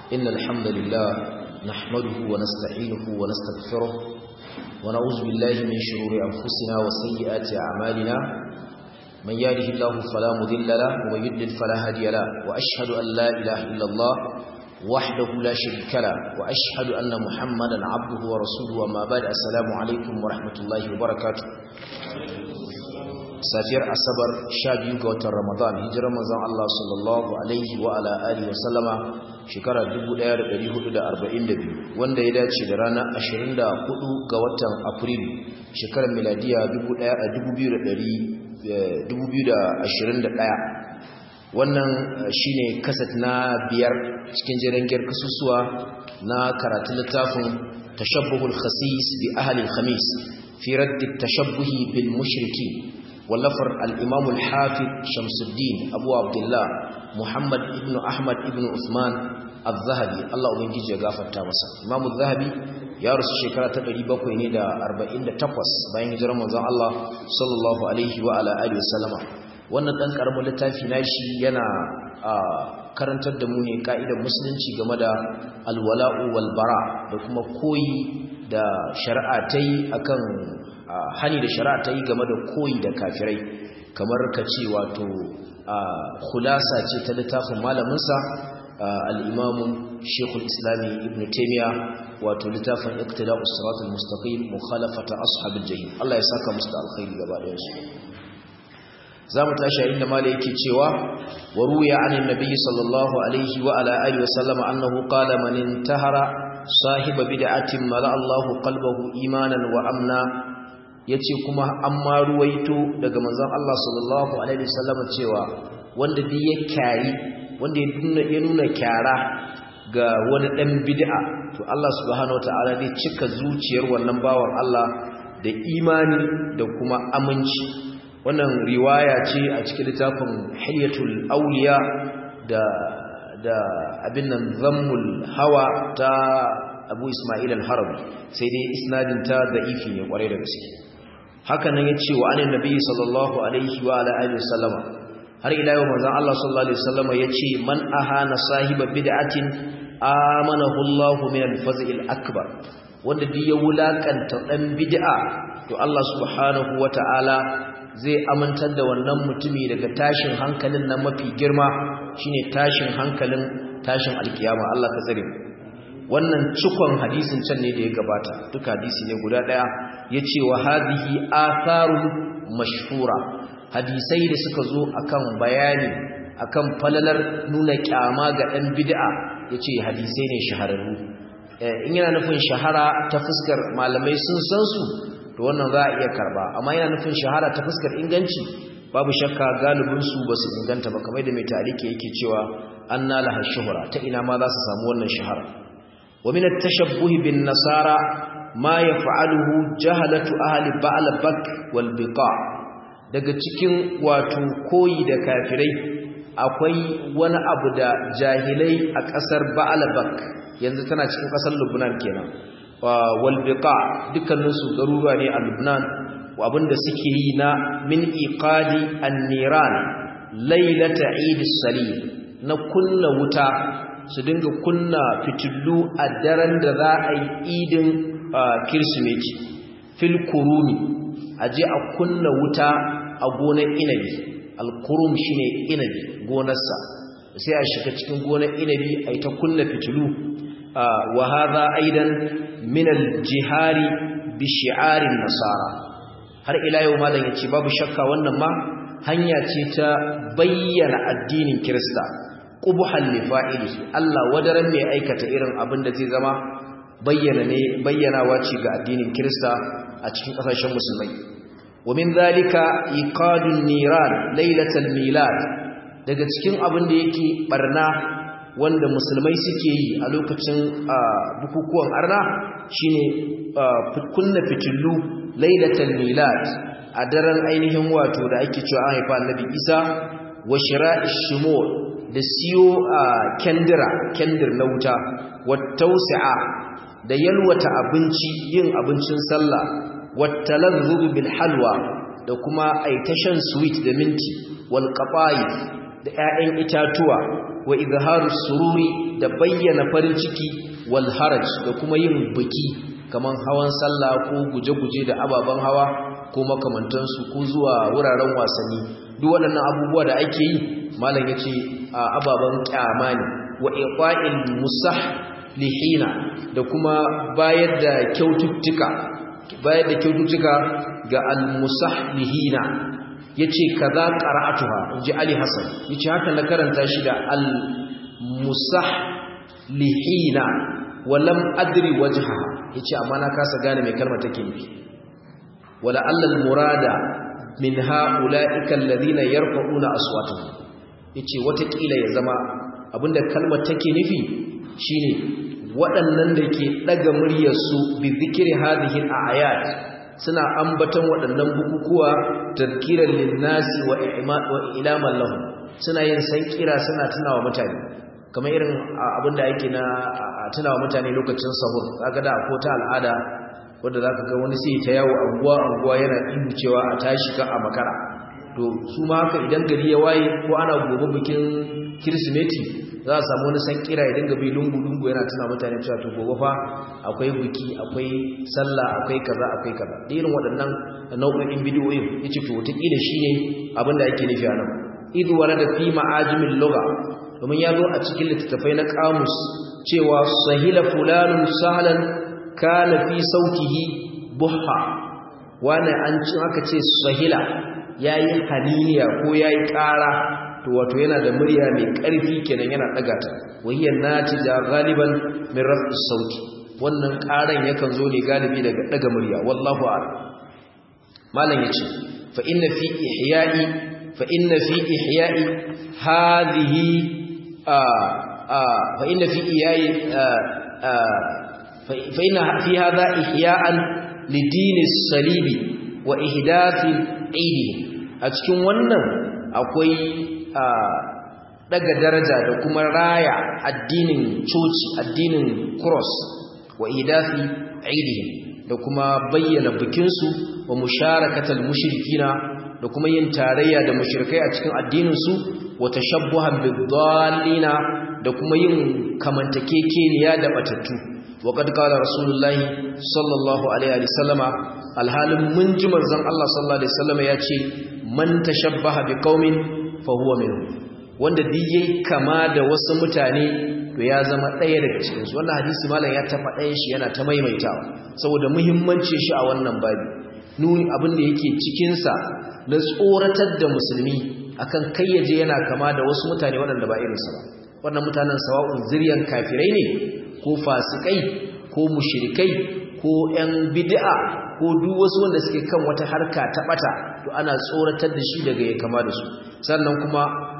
إن الحمد لله نحمده ونستعينه ونستغفره ونعوذ بالله من شرور أنفسنا وسيئات أعمالنا من يهده الله فلا مذل له ومن يضلل فلا هادي له وأشهد أن لا إله إلا الله وحده لا شريك له وأشهد أن محمدا عبده ورسوله وما بعد السلام عليكم ورحمة الله وبركاته safiyar asabar sha biyu ga watan ramadan hijirar manzon Allah sallallahu alaihi wa ala alihi wasallama shekara 1442 wanda ya dace da ranar 24 ga watan afrilu shekarar miladiya 2021 wannan shine kasat na biyar cikin jirangiyar kasusuwa na karatun littafin tashabbuhul khasis bi ahli al-khamis fi radd at-tashabbuhi bil mushrikin wallafar al'imamu al-hafiz shamsuddin abu abdullah muhammad ibn ahmad ibn usman al-zahabi Allah ubangiji ya gafarta masa imamu zahabi ya rasu shekara ta 700 ne da 48 bayan hijirar manzon Allah sallallahu alaihi wa ala alihi wasallama wannan dan karamin littafi nashi yana karantar da mu ne ka'idar musulunci game da alwala'u wal bara da kuma koyi da shari'a ta yi akan hani da shari'a ta yi game da koyi da kafirai kamar ka ce wato khulasa ce ta littafin malaminsa al'imamun shekul islami ibn taimiyya wato littafin iktida'us siratul mustaqim mukhalafata ashabil jahim Allah ya saka musu da alkhairi gaba da su zamu tashi a inda malai yake cewa wa ruya anin nabiy sallallahu alaihi wa ala alihi wa sallama annahu qala man intahara sahiba bid'atin mala Allahu qalbahu imanan wa amna yace kuma an ma ruwaito daga manzon Allah sallallahu alaihi wasallam cewa wanda duk ya kyari wanda ya nuna kyara ga wani dan bid'a to Allah subhanahu wataala zai cika zuciyar wannan bawan Allah da imani da kuma aminci wannan riwaya ce a cikin littafin Hilyatul Awliya da da abin nan zammul hawa ta Abu Ismail al-Harabi sai dai isnadin ta da'ifi ne kwarai da gaske haka nan yace wa anin nabi sallallahu alaihi wa ala alihi wasallama har ila yau manzon Allah sallallahu alaihi wasallama yace man ahana sahiba bid'atin amanahu Allah min al-fazl akbar wanda duk ya wulakanta dan bid'a to Allah subhanahu wataala zai amintar da wannan mutumi daga tashin hankalin nan mafi girma shine tashin hankalin tashin alkiyama Allah ka tsare wannan cikon hadisin can ne da ya gabata duka hadisi ne guda daya yace wa hadhihi atharu mashhura hadisai da suka zo akan bayani akan falalar nuna kyama ga dan bid'a yace hadisai ne shahararru in yana nufin shahara ta fuskar malamai sun san su to wannan za a iya karba amma yana nufin shahara ta fuskar inganci babu shakka galibin su ba su inganta ba kamar da mai tarike yake cewa anna laha shuhra ta ina ma za su samu wannan shahara wa min at-tashabbuh bin nasara ma yaf'aluhu jahalatu ahli ba'labak wal biqa daga cikin wato koyi da kafirai akwai wani abu da jahilai a ƙasar ba'labak yanzu tana cikin ƙasar Lubnan kenan walbiqa dukkaninsu garuruwa ne a Lubnan abinda suke yi na min iqadi an-niran lailata eid salim na kunna wuta su dinga kunna fitillu a daren da za a yi idin kirsimeti fil kurumi aje a kunna wuta a gonar inabi al-kurum shine inabi gonarsa sai a shiga cikin gonar inabi a yi ta kunna fitilu wa hadha aidan min al-jihari bi shi'arin nasara har ila yau malam yace babu shakka wannan ma hanya ce ta bayyana addinin kirista qubhal li fa'ilihi Allah wadaran mai aikata irin abin da zai zama bayyana ne bayyanawa ce ga addinin kirista a cikin kasashen musulmai wa min zalika iqadun niran lailatal milad daga cikin abin da yake barna wanda musulmai suke yi a lokacin bukukuwan arna shine kunna fitillu lailatul milad a daren ainihin wato da ake cewa an haifa annabi Isa wa shira'ish shumur da siyo kendira kendir na wuta wa tawsi'a da yalwata abinci yin abincin sallah wa talazzuz bil halwa da kuma aitashan sweet da minti wal qata'if da 'ya'yan itatuwa wa izharu sururi da bayyana farin ciki wal haraj da kuma yin biki kaman hawan sallah ko guje-guje da ababen hawa ko makamantansu ko zuwa wuraren wasanni duk waɗannan abubuwa da ake yi malam yace a ababen kyama ne wa iqa'il musah lihina da kuma bayar da kyaututtuka bayar da kyaututtuka ga al-musahlihina yace kaza qara'atuha inji Ali Hassan yace haka na karanta shi da al-musahlihina wa lam adri wajhaha yace amma na kasa gane me kalmar take nufi wala allal murada min ha'ula'ika alladhina yarfa'una aswatahum yace watakila ya zama abinda kalmar take nufi shine waɗannan da ke ɗaga muryarsu bi zikiri hadihin a ayat suna ambaton waɗannan bukukuwa tazkiran linnasi wa ilaman lahum suna yin sankira suna tunawa mutane kamar irin abinda yake na tunawa mutane lokacin sahur kaga da ko ta al'ada wanda zaka ga wani sai ta yawo anguwa anguwa yana ihu cewa a tashi ka a makara to su ma haka idan gari ya waye ko ana gobe bikin kirsimeti za a samu wani san kira ya dinga bi lungu-lungu yana tuna mutane cewa to gobe fa akwai biki akwai sallah akwai kaza akwai kaza da irin waɗannan nau'o'in bidiyoyin yace to wataƙila shine abin da ake nufi a nan idh warada fi ma'ajimin lugha domin ya zo a cikin littattafai na kamus cewa sahila fulanun sahlan kana fi sautihi buha wani an cin aka ce sahila yayi haniniya ko yayi ƙara to wato yana da murya mai ƙarfi kenan yana ɗaga ta wahiyar natija galiban min raf'is sauti wannan ƙaran yakan zo ne galibi daga ɗaga murya wallahu a'lam malam yace fa inna fi ihya'i fa inna fi ihya'i hadhihi a a fa inna fi ihya'i fa inna fi hadha ihya'an lidin as-salibi wa ihdathi 'idi a cikin wannan akwai daga daraja da kuma raya addinin coci addinin cross wa idafi aidihim da kuma bayyana bikinsu wa musharakatal mushrikina da kuma yin tarayya da mushrikai a cikin addininsu wa tashabbuhan bidallina da kuma yin kamantakekeniya da batattu wa qad qala rasulullahi sallallahu alaihi wasallama alhalin mun ji manzon Allah sallallahu alaihi wasallama yace man tashabbaha biqaumin fa huwa minhum wanda duk yayi kama da wasu mutane to ya zama ɗaya daga cikin su wannan hadisi malam ya tafa ɗayan shi yana ta maimaitawa saboda muhimmancin shi a wannan babi nuni abin da yake cikin sa na tsoratar da musulmi akan kai yaje yana kama da wasu mutane waɗanda ba irinsa ba wannan mutanen sawa'un zuriyan kafirai ne ko fasikai ko mushrikai ko ƴan bid'a ko duk wasu wanda suke kan wata harka ta bata to ana tsoratar da shi daga ya kama da su sannan kuma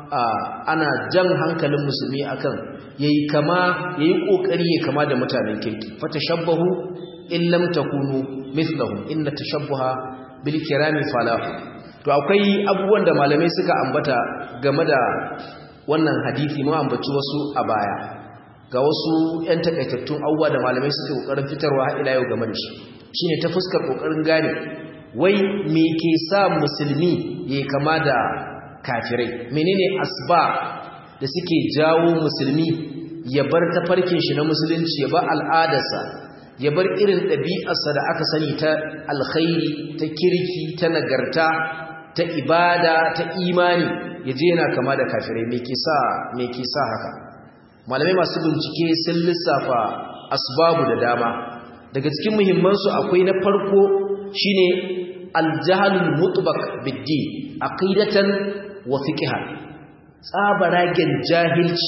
ana jan hankalin musulmi akan yayi kama yayi kokari ya kama da mutanen kirki fatashabbahu in lam takunu mithlahum inna tashabbuha bil kirami falahu to akwai abubuwan da malamai suka ambata game da wannan hadisi mu ambaci wasu a baya ga wasu 'yan takaitattun abubuwa da malamai suke kokarin fitarwa har ila yau game da shi shine ta fuskar kokarin gane wai me ke sa musulmi yayi kama da kafirai menene asba da suke jawo musulmi ya bar tafarkin shi na musulunci ya bar al'adarsa ya bar irin ɗabi'arsa da aka sani ta alkhairi ta kirki ta nagarta ta ibada ta imani ya je yana kama da kafirai me ke sa me ke sa haka malamai masu bincike sun lissafa asbabu da dama daga cikin muhimmansu akwai na farko shine aljahalul mutbaq bid-din aqidatan wa fiqhan tsabaragen jahilci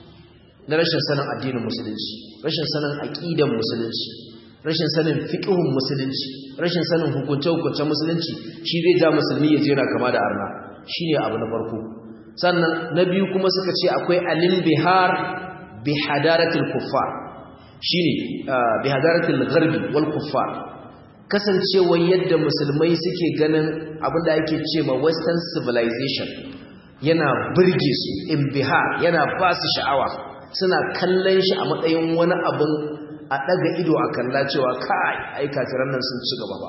na rashin sanin addinin musulunci rashin sanin aqidan musulunci rashin sanin fiqhun musulunci rashin sanin hukunce-hukuncen musulunci shi zai ja musulmi ya jera kama da arna shine abu na farko sannan na biyu kuma suka ce akwai alim bihar bi hadaratul kuffar shine bi hadaratul gharbi wal kuffar kasancewar yadda musulmai suke ganin abinda ake ce ma western civilization yana burge su imbihar yana ba su sha'awa suna kallon shi a matsayin wani abin a daga ido a kalla cewa kai ai kafiran nan sun ci gaba ba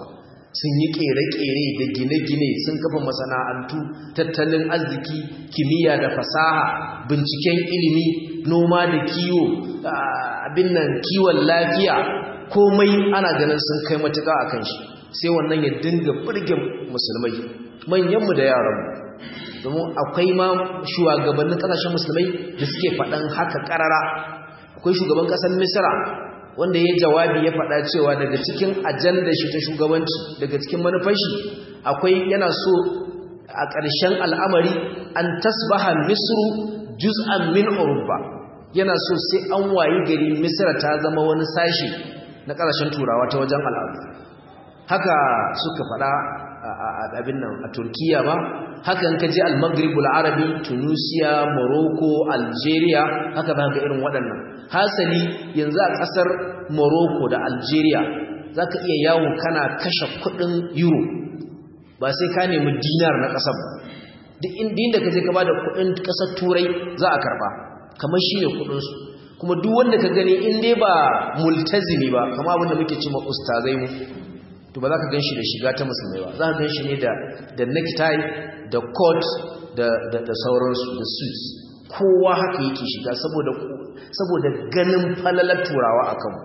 sun yi kere-kere da gine-gine sun kafa masana'antu tattalin arziki kimiyya da fasaha binciken ilimi noma da kiwo abin nan kiwon lafiya komai ana ganin sun kai matuƙa a kan shi sai wannan ya dinga birge musulmai manyanmu da yaranmu domin akwai ma shugabannin ƙasashen musulmai da suke faɗan haka ƙarara akwai shugaban ƙasar misira wanda ya jawabi ya faɗa cewa daga cikin ajandar shi ta shugabanci daga cikin manufashi akwai yana so a ƙarshen al'amari an tasbaha misru juz'an min urba yana so sai an wayi gari misra ta zama wani sashi na ƙasashen turawa ta wajen al'adu haka suka faɗa a abin nan a turkiya ba haka in ka je al-maghribul arabi tunisia morocco algeria haka za ga irin waɗannan hasali yanzu a ƙasar morocco da algeria za ka iya yawo kana kashe kuɗin euro ba sai ka nemi dinar na ƙasar ba duk inda ka je ka ba da kuɗin ƙasar turai za a karɓa kamar shi ne kuɗinsu kuma duk wanda ka gani in dai ba multazimi ba kama abinda muke ce ma ustazai mu to ba za ka gan shi da shiga ta musulmai ba za ka gan shi ne da necktie da coat da sauransu da suits kowa haka yake shiga saboda ganin falalar turawa a kanmu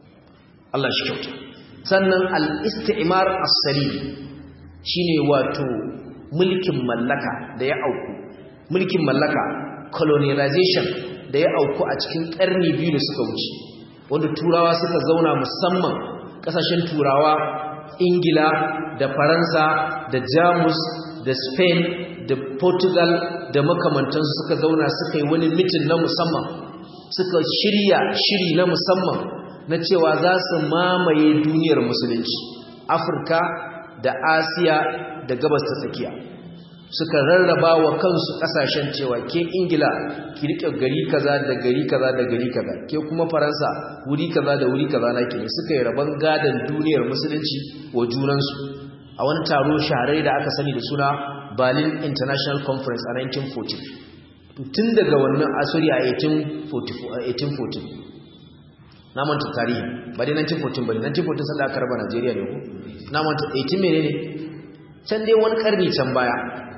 Allah shi kyauta sannan al-istimar as-salim shine wato mulkin mallaka da ya auku mulkin mallaka colonialization da ya auku a cikin karni biyu da suka wuce wanda turawa suka zauna musamman kasashen turawa ingila da faransa da jamus da spain da portugal da makamantansu suka zauna suka yi wani mitin na musamman suka shirya shiri na musamman na cewa za su mamaye duniyar musulunci afirka da asiya da gabas ta tsakiya suka rarraba wa kansu kasashen cewa ke ingila ki rike gari kaza da gari kaza da gari kaza ke kuma faransa wuri kaza da wuri kaza na ke suka yi rabon gadon duniyar musulunci wa junansu a wani taro shahararri da aka sani da suna berlin international conference a 1914 tun daga wannan asiri a 1814 na manta tarihi ba dai 1914 ba ne 1914 sanda aka raba najeriya ne ku na manta 18 mene ne can dai wani karni can baya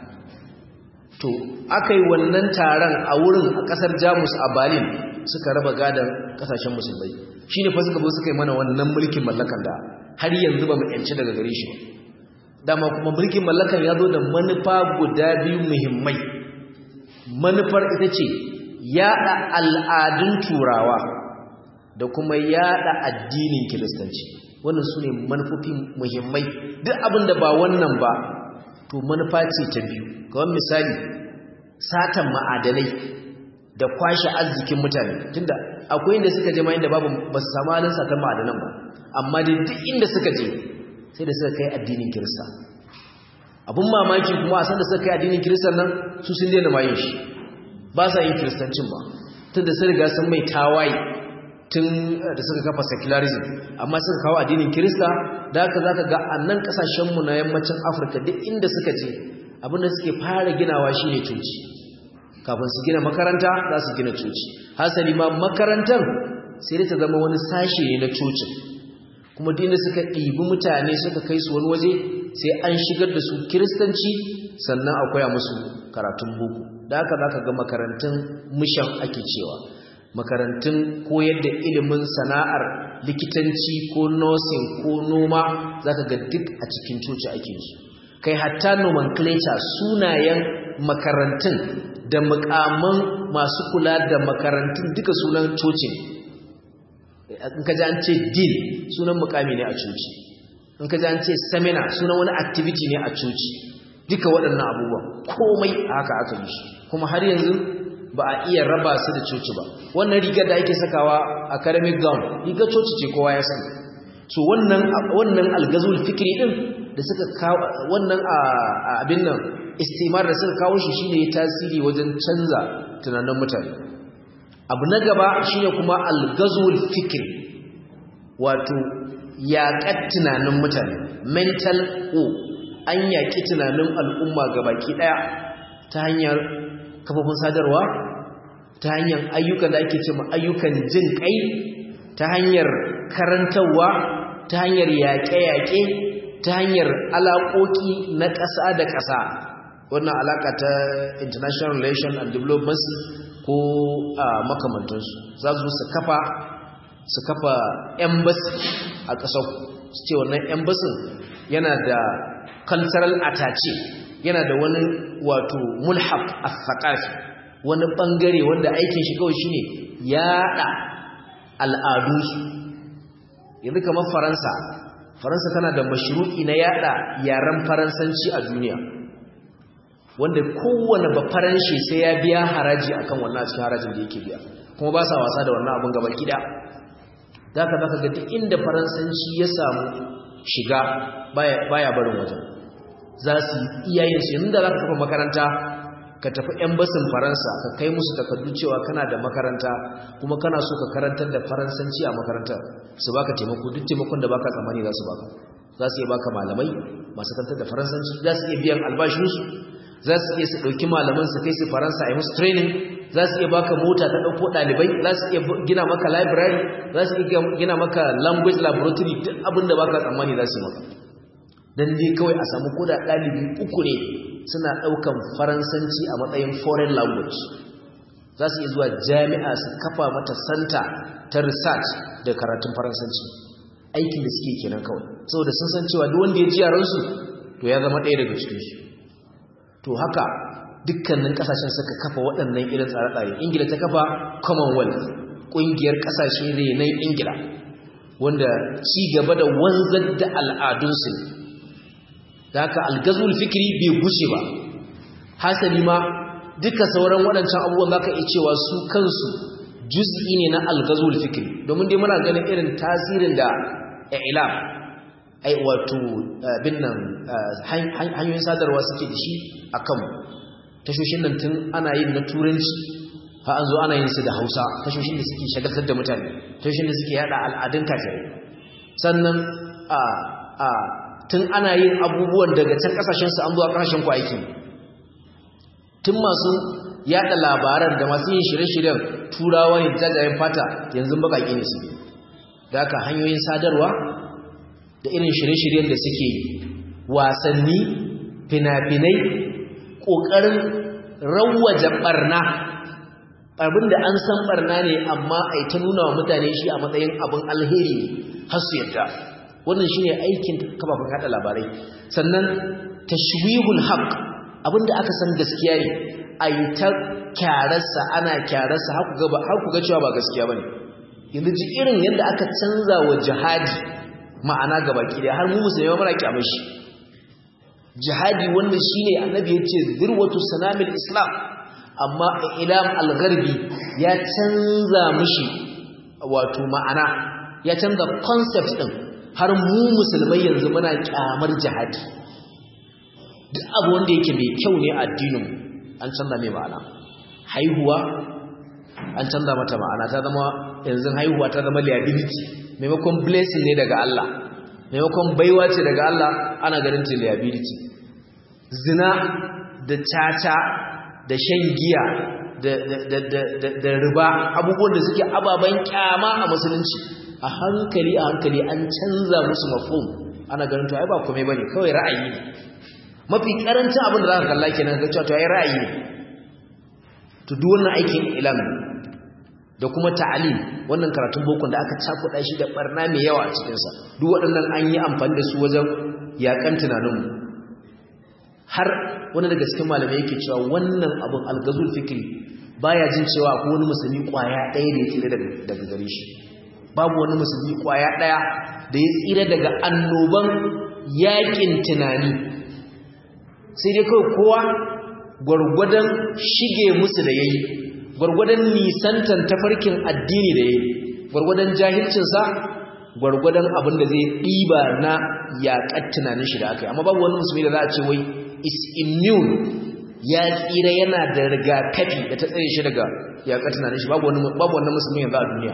to aka yi wannan taron a wurin a kasar jamus a berlin suka raba gadon kasashen musulmai shi ne fa suka zo suka yi mana wannan mulkin mallakan da har yanzu ba mu yanci daga gare shi dama kuma mulkin mallakan ya zo da manufa guda biyu muhimmai manufar ita ce yaɗa al'adun turawa da kuma yaɗa addinin kiristanci wannan su ne manufofi muhimmai duk abin da ba wannan ba to manufa ce ta biyu kawai misali satan ma'adanai da kwashe arzikin mutane tunda akwai inda suka je ma inda babu ba su samu halin satan ma'adanan ba amma dai duk inda suka je sai da suka kai addinin kirista abun mamaki kuma a san da suka kai addinin kiristan nan su sun daina mayin shi ba sa yin kiristancin ba tunda sun riga sun mai tawaye tun da suka kafa secularism amma suka kawo addinin kirista da haka zaka ga annan kasashenmu na yammacin afirka duk inda suka je abinda suke fara ginawa shine coci kafin su gina makaranta za su gina coci hasali ma makarantar sai da ta zama wani sashe ne na cocin kuma duk inda suka ɗibi mutane suka kai su wani waje sai an shigar da su kiristanci sannan a koya musu karatun boko da haka zaka ga makarantun mishan ake cewa makarantun koyar da ilimin sana'ar likitanci ko nursing ko noma zaka ga duk a cikin coci ake su kai hatta nomenclature sunayen makarantun da mukaman masu kula da makarantun duka sunan cocin in ka ji an ce dean sunan mukami ne a coci in ka ji an ce seminar sunan wani activity ne a coci duka waɗannan abubuwan komai haka aka yi shi kuma har yanzu ba a iya raba su da coci ba wannan rigar da ake sakawa academic gown rigar coci ce kowa ya sani so wannan wannan algazul fikri din da suka kawo wannan abin nan istimar da suka kawo shi shine tasiri wajen canza tunanin mutane abu na gaba shine kuma algazul fikri wato yaƙar tunanin mutane mental o an yaƙi tunanin al'umma gabaki ɗaya ta hanyar kafofin sadarwa ta hanyar ayyukan da ake ce ma ayyukan jin kai ta hanyar karantarwa ta hanyar yaƙe-yaƙe ta hanyar alaƙoƙi na ƙasa da ƙasa wannan alaƙa ta international relation and diplomacy ko a makamantansu za su su kafa su kafa embassy a ƙasar su ce wannan embassy yana da cultural attache yana da wani wato mulhaq as-saqafi wani bangare wanda aikin shi kawai shine yaɗa al'adunsu yanzu kamar faransa faransa tana da mashru'i na yada yaren faransanci a duniya wanda kowane ba faranshe sai ya biya haraji akan wannan cikin harajin da yake biya kuma ba sa wasa da wannan abin gaba kida da ka baka ga duk inda faransanci ya samu shiga baya baya barin wajen za su iyayen su yanzu da za ka kafa makaranta ka tafi embasin faransa ka kai musu takardu cewa kana da makaranta kuma kana so ka karantar da faransanci a makarantar su baka taimako duk taimakon da baka tsammani za su baka za su iya baka malamai masu karantar da faransanci za su iya biyan albashinsu za su iya su ɗauki malaman su kai su faransa a yi musu training za su iya baka mota ta ɗauko ɗalibai za su iya gina maka library za su iya gina maka language laboratory duk abin da baka tsammani za su yi maka dan dai kawai a samu koda ɗalibi uku ne suna ɗaukan faransanci a matsayin foreign language za su iya zuwa jami'a su kafa mata santa ta research da karatun faransanci aikin da suke kenan kawai saboda sun san cewa duk wanda ya ji yaransu to ya zama ɗaya daga cikinsu to haka dukkanin ƙasashen suka kafa waɗannan irin tsare-tsare ingila ta kafa commonwealth ƙungiyar ƙasashe renon ingila wanda ci gaba da wanzar da al'adunsu ne da haka algazul fikiri bai gushe ba hasali ma duka sauran waɗancan abubuwan za ka iya cewa su kansu juz'i ne na algazul fikiri domin dai muna ganin irin tasirin da ilam ai wato bin nan hanyoyin sadarwa suke da shi a kanmu tashoshin nan tun ana yin na turanci ha an zo ana yin su da hausa tashoshin da suke shagaltar da mutane tashoshin da suke yada al'adun kafirai sannan a a tun ana yin abubuwan daga can kasashen su an zuwa kasashen ku aiki tun masu yada labaran da masu yin shirye-shiryen turawa ne jajayen fata yanzu bakaki ne su da haka hanyoyin sadarwa da irin shirye-shiryen da suke wasanni fina-finai ƙoƙarin rawaje ɓarna abinda an san ɓarna ne amma a ta nuna wa mutane shi a matsayin abin alheri har su yadda wannan shi ne aikin kafafen haɗa labarai sannan tashwihul haq abinda aka san gaskiya ne a yi ta kyararsa ana kyararsa har ku ga cewa ba gaskiya ba ne yanzu ji irin yadda aka canza wa jihadi ma'ana gaba ki har mu musulmai mara kyamar shi jihadi wanda shine annabi yace zirwatu sanamil islam amma ilam al-gharbi ya canza mishi wato ma'ana ya canza concept din har mu musulmai yanzu muna kyamar jihadi duk abu wanda yake mai kyau ne addinin an canza mai ma'ana haihuwa an canza mata ma'ana ta zama yanzu haihuwa ta zama liability maimakon blessing ne daga Allah maimakon baiwa ce daga Allah ana ganin ta liability zina da caca da shan giya da riba abubuwan da suke ababen kyama a musulunci a hankali a hankali an canza musu mafhum ana ganin to ai ba komai bane kawai ra'ayi ne mafi karancin abin da za ka kalla kenan ga cewa to ai ra'ayi ne to duk wannan aikin ilimi da kuma ta'alim wannan karatun bokon da aka cakuɗa shi da barna mai yawa a cikinsa duk waɗannan an yi amfani da su wajen yaƙan tunaninmu har wani daga cikin malamai yake cewa wannan abin algazul fikri baya jin cewa ko wani musulmi ƙwaya ɗaya da ya tsira daga gare shi babu wani musulmi ƙwaya ɗaya da ya tsira daga annoban yaƙin tunani sai dai kawai kowa gwargwadon shige musu da yayi gwargwadon nisantan tafarkin addini da yayi gwargwadon jahilcinsa gwargwadon abin da zai ɗiba na yaƙar tunanin shi da aka yi amma babu wani musulmi da za a ce wai is immune ya tsira yana da rigakafi da ta tsaye shi daga yaƙar tunanin shi babu wani musulmi yanzu a duniya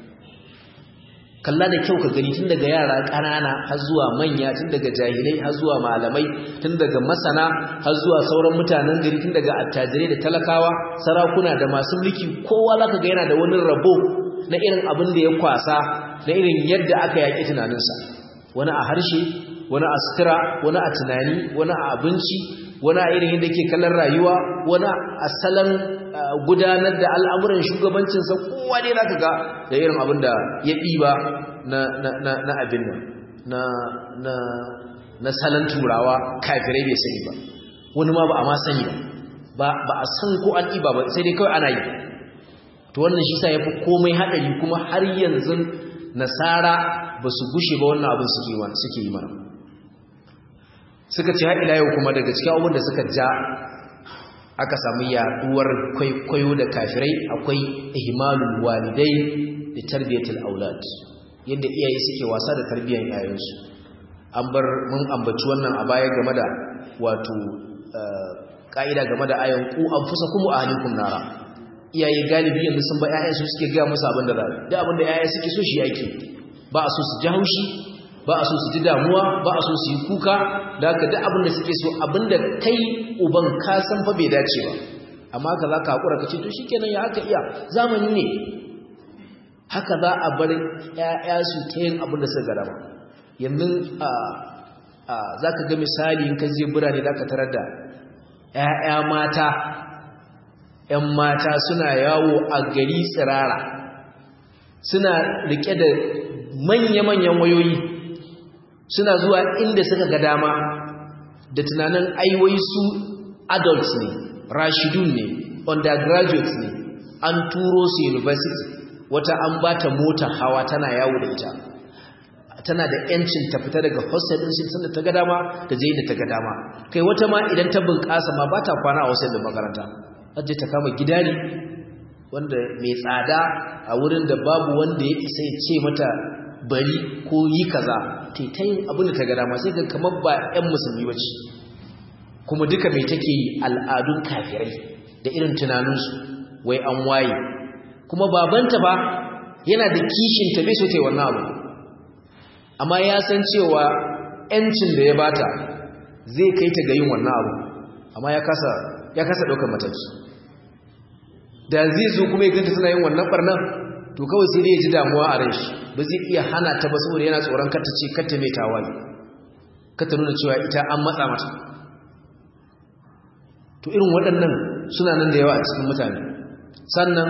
kalla da kyau ka gani tun daga yara ƙanana har zuwa manya tun daga jahilai har zuwa malamai tun daga masana har zuwa sauran mutanen gari tun daga attajirai da talakawa sarakuna da masu mulki kowa zaka ga yana da wani rabo na irin abin da ya kwasa na irin yadda aka yaƙi tunaninsa wani a harshe wani a sutura wani a tunani wani a abinci wani a irin yadda ke kallon rayuwa wani a salon gudanar da al'amuran shugabancinsa kowa ne za ka ga da irin abin da ya ɗiba na abin nan na salon turawa kafirai bai sani ba wani ma ba a ma sani ba ba a san ko an ɗiba ba sai dai kawai ana yi to wannan shi sa ya fi komai haɗari kuma har yanzu nasara ba su gushe ba wannan abin suke yi mana suka ce haɗila yau kuma daga cikin abubuwan da suka ja aka samu yaduwar kwaikwayo da kafirai akwai ihmalul walidai da tarbiyatul aulad yadda iyaye suke wasa da tarbiyyar yayansu an bar mun ambaci wannan a baya game da wato ka'ida game da ayan ku anfusakum wa ahlikum nara iyaye galibi yanzu sun ba yayansu suke ga musu abin da za da abin da yayan suke so shi yake ba a so su ji haushi ba a so su ji damuwa ba a so su yi kuka da haka duk abin da suke so abin da kai uban ka san fa bai dace ba amma ka za ka haƙura ka ce to shi kenan ya haka iya zamani ne haka za a bar ‘ya'ya su ta yin abin da suka gada ba yanzu za ka ga misali in ka je birane za ka tarar da ‘ya'ya mata ‘yan mata suna yawo a gari tsirara suna rike da manya-manyan wayoyi suna zuwa inda suka ga dama da tunanin aiwai su adults ne rashidun ne undergraduates ne an turo su university wata an ba ta mota hawa tana yawo da ita tana da yancin ta fita daga hostel din shi sanda ta ga dama da je da ta ga dama kai wata ma idan ta bunƙasa ma ba ta kwana a hostel din makaranta aje ta kama gida ne wanda mai tsada a wurin da babu wanda ya isa ya ce mata bari ko yi kaza ta ta yin abin da ta ga dama sai ga kamar ba 'yan musulmi ba ce kuma duka mai take yi al'adun kafirai da irin tunaninsu wai an waye kuma babanta ba yana da kishin ta bai so ta yi wannan abu amma ya san cewa 'yancin da ya bata zai kai ta ga yin wannan abu amma ya kasa ya kasa ɗaukar mataki da zai zo kuma ya ganta suna yin wannan barnan to kawai sai dai ya ji damuwa a ran shi ba zai iya hana ta ba saboda yana tsoron kar ta ce kar ta mai tawaye kar ta nuna cewa ita an matsa mata to irin waɗannan suna nan da yawa a cikin mutane sannan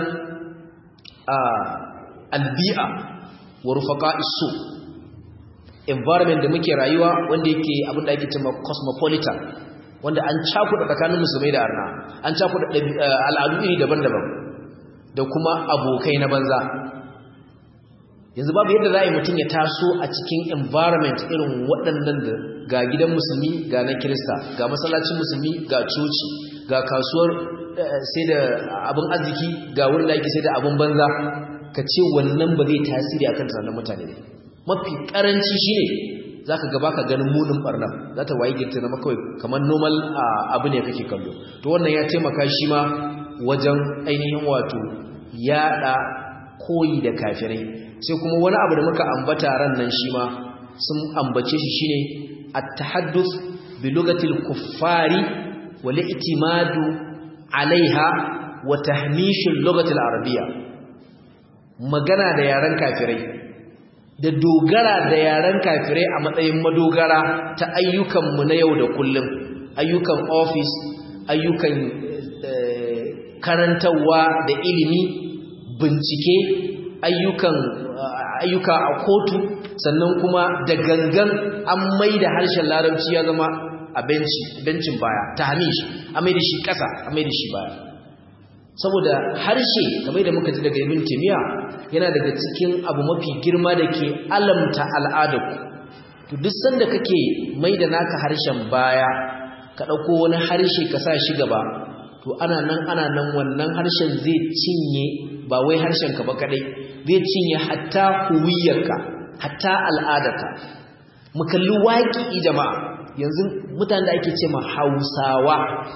a albi'a wa rufaqa isu environment da muke rayuwa wanda yake abin da ake cewa cosmopolitan wanda an cakuɗa tsakanin musulmai da arna an cakuɗa al'adu iri daban-daban da kuma abokai na banza yanzu babu yadda za a yi mutum ya taso a cikin environment irin waɗannan da ga gidan musulmi ga na kirista ga masallacin musulmi ga coci ga kasuwar sai da abin arziki ga wurin da ake sai da abin banza ka ce wannan ba zai tasiri akan tunanin mutane ne mafi karanci shine za ka gaba ka ganin munin barna za ta waye girta na kawai kamar normal abu ne kake kallo to wannan ya taimaka shi ma wajen ainihin wato yada koyi da kafirai sai kuma wani abu da muka ambata ran nan shi ma sun ambace shi shine at-tahadduth bi lugatil kuffari wal i'timadu alaiha wa tahmishul lugatil arabiyya magana da yaren kafirai da dogara da yaren kafirai a matsayin madogara ta ayyukanmu na yau da kullum ayyukan ofis ayyukan karantarwa da ilimi bincike ayyukan ayyuka a kotu sannan kuma da gangan an mai da harshen larabci ya zama a bencin baya ta hamish a mai da shi ƙasa a mai da shi baya saboda harshe kamar da muka ji daga ibn timiya yana daga cikin abu mafi girma da ke alamta al'adarku to duk sanda kake mai da naka harshen baya ka ɗauko wani harshe ka sa shi gaba to ana nan ana nan wannan harshen zai cinye ba wai harshen ka ba kadai zai cinye hatta huwiyarka hatta al'adarka mu kalli waƙi jama'a yanzu mutanen da ake ce ma hausawa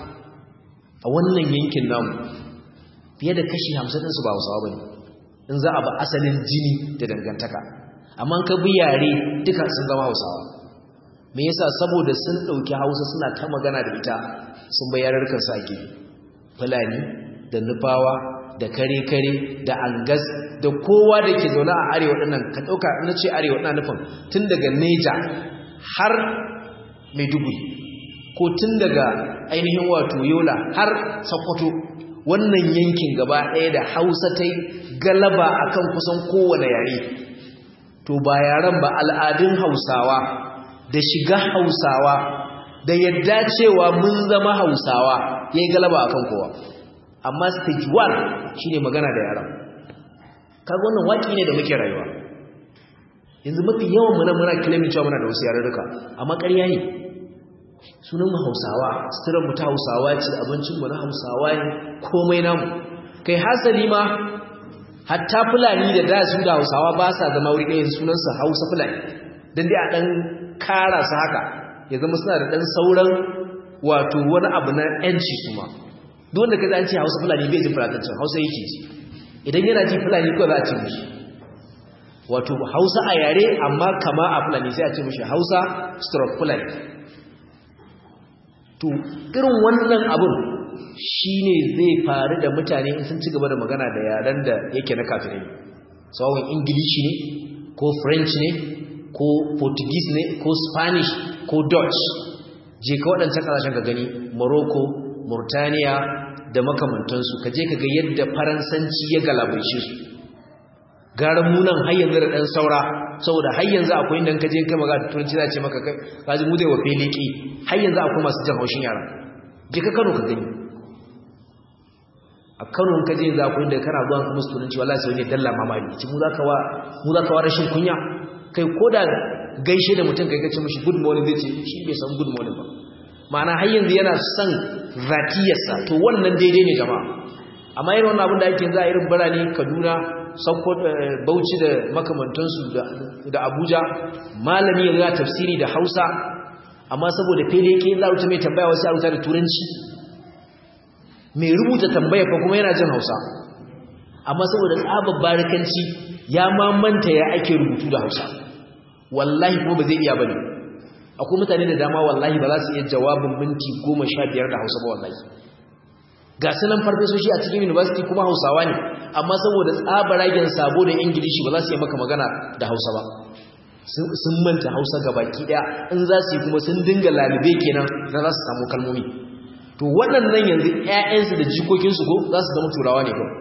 a wannan yankin namu fiye da kashi hamsin ɗinsu ba hausawa ba ne in za a ba asalin jini da dangantaka amma ka bi yare duka sun zama hausawa me yasa saboda sun ɗauki hausa suna ta magana da ita sun bayar su ake fulani da nufawa da kare-kare da angas da kowa da ke zaune a arewa ɗinnan ka ɗauka na ce arewa ɗina nufin tun daga neja har maiduguri ko tun daga ainihin wato yola har sokoto wannan yankin gaba ɗaya da hausa ta galaba akan kusan kowane yare to ba yaren ba al'adun hausawa da shiga hausawa da yadda cewa mun zama hausawa ya yi galaba akan kowa amma stage 1 shine magana da yaran kaga wannan waki ne da muke rayuwa yanzu mafi yawan muna muna kilimin cewa muna da wasu yarurruka amma ƙarya ne sunan mu hausawa sitiran mu ta hausawa ce abincin mu na hausawa ne komai namu kai hasali ma hatta fulani da da su da hausawa ba sa zama wuri ɗaya sunansa hausa fulani don dai a ɗan kara su haka ya zama suna da ɗan sauran wato wani abu na ‘yanci kuma duk wanda ka ce hausa fulani bai ji fulatancin hausa yake ji idan yana ji fulani ko za a ce mishi wato hausa a yare amma kama a fulani sai a ce mishi hausa stroke fulani to irin wannan abun shi ne zai faru da mutane in sun ci gaba da magana da yaren da yake na kafirai tsawon ingilishi ne ko french ne ko portuguese ne ko spanish ko dutch je ka waɗancan ƙasashen ka gani morocco murtaniya da makamantansu ka je ka ga yadda faransanci ya galabaice su gara munan har yanzu da ɗan saura saboda har yanzu akwai inda ka je kai magana da turanci za ce maka kai kaji mu dai wa feliki har yanzu akwai masu jan haushin yara je ka kano ka gani a kano ka je za ku inda kana zuwa musu turanci wallahi sai ne dalla mamaki ci mu zaka wa mu zaka wa rashin kunya kai koda gaishe da mutum kai kace mishi good morning zai ce shi bai san good morning ba ma'ana har yanzu yana son zatiyarsa to wannan daidai ne jama'a amma irin wannan abin da ake za a irin birane Kaduna Sokoto Bauchi da makamantansu da Abuja malami ya tafsiri da Hausa amma saboda fele yake za a mai tambaya wasu a rubuta da turanci mai rubuta tambaya fa kuma yana jin Hausa amma saboda tsabar barikanci ya mamanta ya ake rubutu da Hausa wallahi kuma ba zai iya bane akwai mutane da dama wallahi ba za su iya jawabin minti 15 da Hausa ba wallahi ga sunan farfesoshi a cikin university kuma Hausawa ne amma saboda tsabaragen sabo da Ingilishi ba za su yi maka magana da Hausa ba sun manta Hausa gabaki daya in za su yi kuma sun dinga lalube kenan za su samu kalmomi to waɗannan yanzu ƴaƴansu da jikokinsu ko za su zama turawa ne ko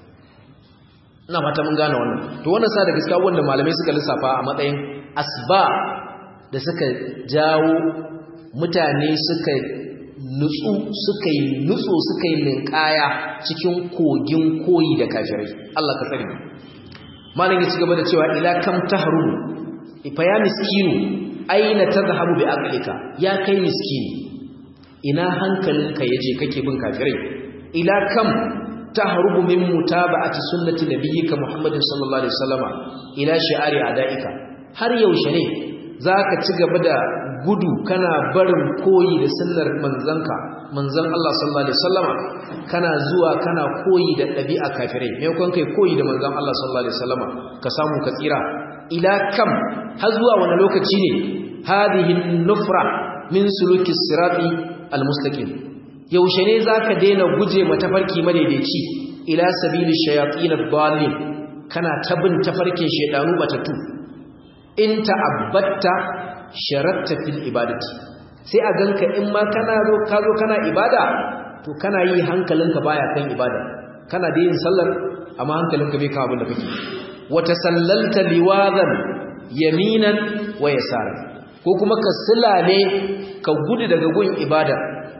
ina fata mun gane wannan to wannan sa da gaskiya wanda malamai suka lissafa a matsayin asba da suka jawo mutane suka nutsu suka yi nutso suka yi linkaya cikin kogin koyi da kafirai Allah ka tsare malam ya ci gaba da cewa ila kam tahrum fa ya miskinu aina tadhhabu bi aqlika ya kai miskini ina hankalinka yaje kake bin kafirai ila kam tahrubu min mutaba'ati sunnati nabiyyika muhammadin sallallahu alaihi wasallama ila shi'ari adaika har yaushe ne zaka ci gaba da gudu kana barin koyi da sunnar manzanka manzon Allah sallallahu alaihi wasallama kana zuwa kana koyi da dabi'a kafirai me kun kai koyi da manzon Allah sallallahu alaihi wasallama ka samu ka tsira ila kam har zuwa wani lokaci ne hadhihi nufra min suluki sirati almustaqim yaushe ne zaka daina guje matafarki madaidaici ila sabili shayatin ad-dallin kana tabin tafarkin shedanu batatu in ta'abbatta sharatta fil ibadati sai a ganka in ma kana zo ka zo kana ibada to kana yi hankalinka baya kan ibada kana da yin sallar amma hankalinka bai kan abin da kake wa tasallalta liwadan yaminan wa yasara ko kuma ka silale ka gudu daga gun ibada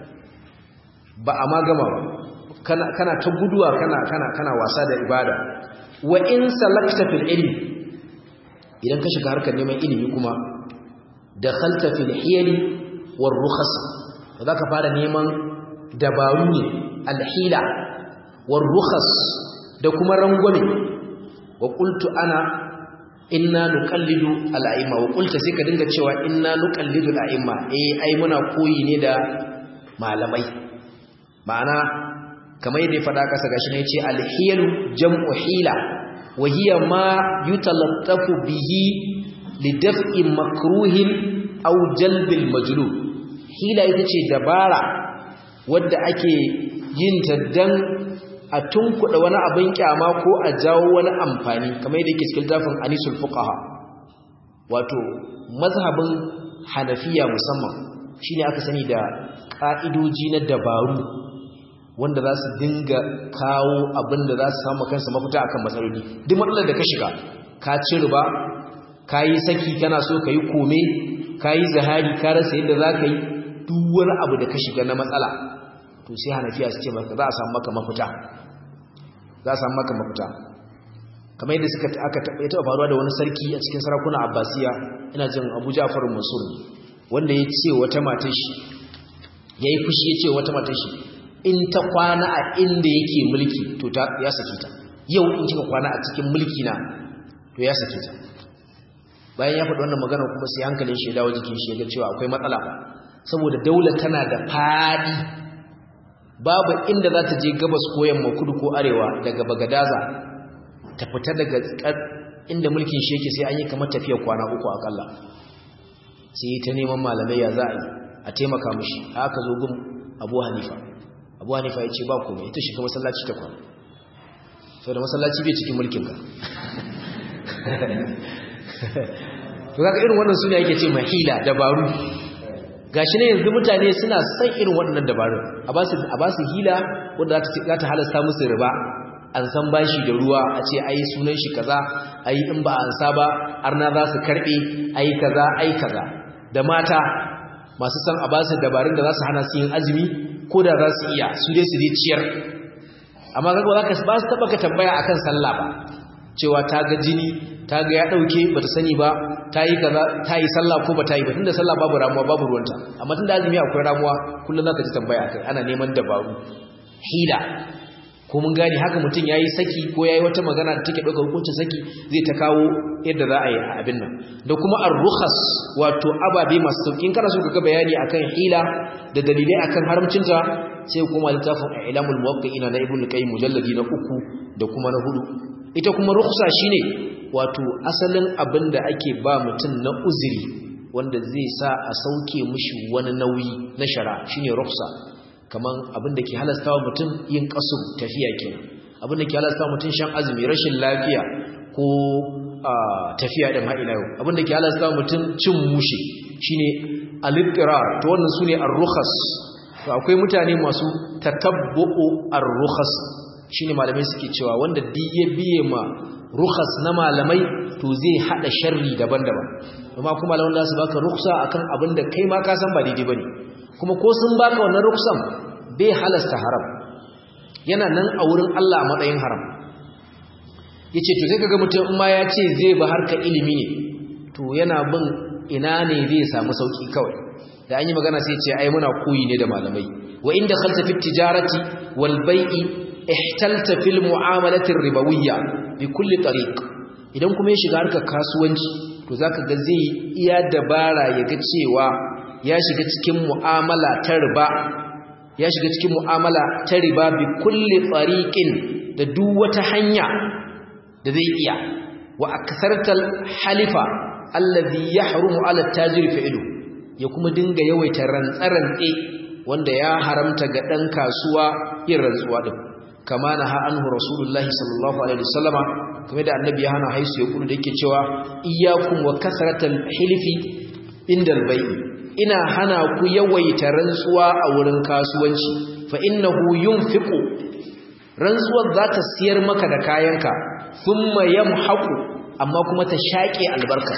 ba a ma gama ba kana kana ta guduwa kana kana kana wasa da ibada wa in salakta fil ilmi idan ka shiga harkar neman ilimi kuma dakhalta fil hiyali war rukhas zaka fara neman dabaru ne alhila war rukhas da kuma rangwame wa qultu ana inna nuqallidu al'aimma wa qulta sai ka dinga cewa inna nuqallidu al'aimma eh ai muna koyi ne da malamai ma'ana kamar yadda ya faɗa kasa gashi ne yace alhiyalu jam'u hila wa hiya ma yutalattafu bihi lidaf'i makruhin aw jalbil majlub hila ita ce dabara wadda ake yin ta dan a tunkuɗa wani abin kyama ko a jawo wani amfani kamar yadda yake cikin tafin anisul fuqaha wato mazhabin hanafiya musamman shine aka sani da ka'idoji na dabaru wanda za su dinga kawo abin da za su samu kansa mafita akan matsaloli duk matsalar da ka shiga ka ci riba ka yi saki kana so ka yi kome ka yi zahari ka rasa yadda za ka yi duk wani abu da ka shiga na matsala to sai hanafiya su ce maka za a samu maka mafita za a samu maka mafita kamar yadda suka aka taɓa faruwa da wani sarki a cikin sarakuna abbasiya ina jin abu ja'far mansur wanda ya ce wata matar shi ya yi fushi ya ce wata matar shi in ta kwana a inda yake mulki to ya sake ta yau in kika kwana a cikin mulki na to ya sake ta bayan ya faɗi wannan magana kuma sai hankalin shi ya dawo jikin shi ya ga cewa akwai matsala saboda daula tana da faɗi babu inda za ta je gabas ko yamma kudu ko arewa daga bagadaza ta fita daga inda mulkin shi yake sai an yi kamar tafiyar kwana uku akalla sai ta neman malamai ya za a yi a taimaka mishi haka zo gun abu hanifa abu hanifa ya ce ba kome ita shiga masallaci ta kwana sau da masallaci bai cikin mulkinka to kaka irin wannan suna yake ce mahila dabaru gashi ne yanzu mutane suna son irin waɗannan dabarun a ba su hila wadda za ta halasta musu riba an san bashi da ruwa a ce ai sunan shi kaza ai in ba an sa ba arna za su karbe ai kaza ai kaza da mata masu san a ba su dabarun da za su hana su yin azumi ko da za su iya su dai su dai ciyar amma kaga ba za ka ba su taba ka tambaya akan sallah ba cewa ta ga jini ta ga ya dauke bata sani ba ta yi kaza ta yi sallah ko ba ta yi ba tunda sallah babu ramuwa babu ruwanta amma tunda azumi akwai ramuwa kullum zaka ji tambaya akai ana neman dabaru hila ko mun gane haka mutum yayi saki ko yayi wata magana da take dauka hukuncin saki zai ta kawo yadda za a yi abin nan da kuma ar-rukhas wato ababe masu sauki in kana so ka bayani akan hila da dalilai akan haramcinta sai kuma littafin ilamul muwaqqi'ina na ibnu qayyim mujalladi na uku da kuma na hudu ita kuma rukhsa shine wato asalin abin da ake ba mutum na uzuri wanda zai sa a sauke mishi wani nauyi na shara shine rukhsa kaman abin da ke halasta wa mutum yin kasur tafiya kenan abin da ke halasta wa mutum shan azumi rashin lafiya ko tafiya din har ila yau abin da ke halasta wa mutum cin mushe shine al-ittirar to wannan sune ar-rukhas to akwai mutane masu tatabbu'u ar-rukhas shine malamai suke cewa wanda duk ya biye ma rukhas na malamai to zai hada sharri daban-daban amma kuma malaman da su baka rukhsa akan abin da kai ma ka san ba daidai bane kuma ko sun baka wannan ruksan bai halasta haram yana nan a wurin Allah a matsayin haram yace to sai kaga mutum in ma ya ce zai ba harka ilimi ne to yana bin ina ne zai samu sauki kawai da an yi magana sai ce ai muna koyi ne da malamai wa inda khalta fi tijarati wal bai'i ihtalta fil mu'amalati ribawiyya bi kulli tariq idan kuma ya shiga harkar kasuwanci to zaka ga zai iya dabara ya ga cewa ya shiga cikin mu'amala ta riba ya shiga cikin mu'amala ta riba bi kulli tariqin da duk wata hanya da zai iya wa aksartal halifa alladhi yahrumu ala tajiri fa'ilu ya kuma dinga yawaita rantsarantse wanda ya haramta ga dan kasuwa yin rantsuwa din kama na ha anhu rasulullahi sallallahu alaihi wasallama kuma da annabi ya hana haisu ya kudu da yake cewa iyyakum wa kasratal hilfi indal bai'i ina hana ku yawaita rantsuwa a wurin kasuwanci fa innahu yunfiqu rantsuwar za ta siyar maka da kayanka thumma yamhaqu amma kuma ta shaƙe albarka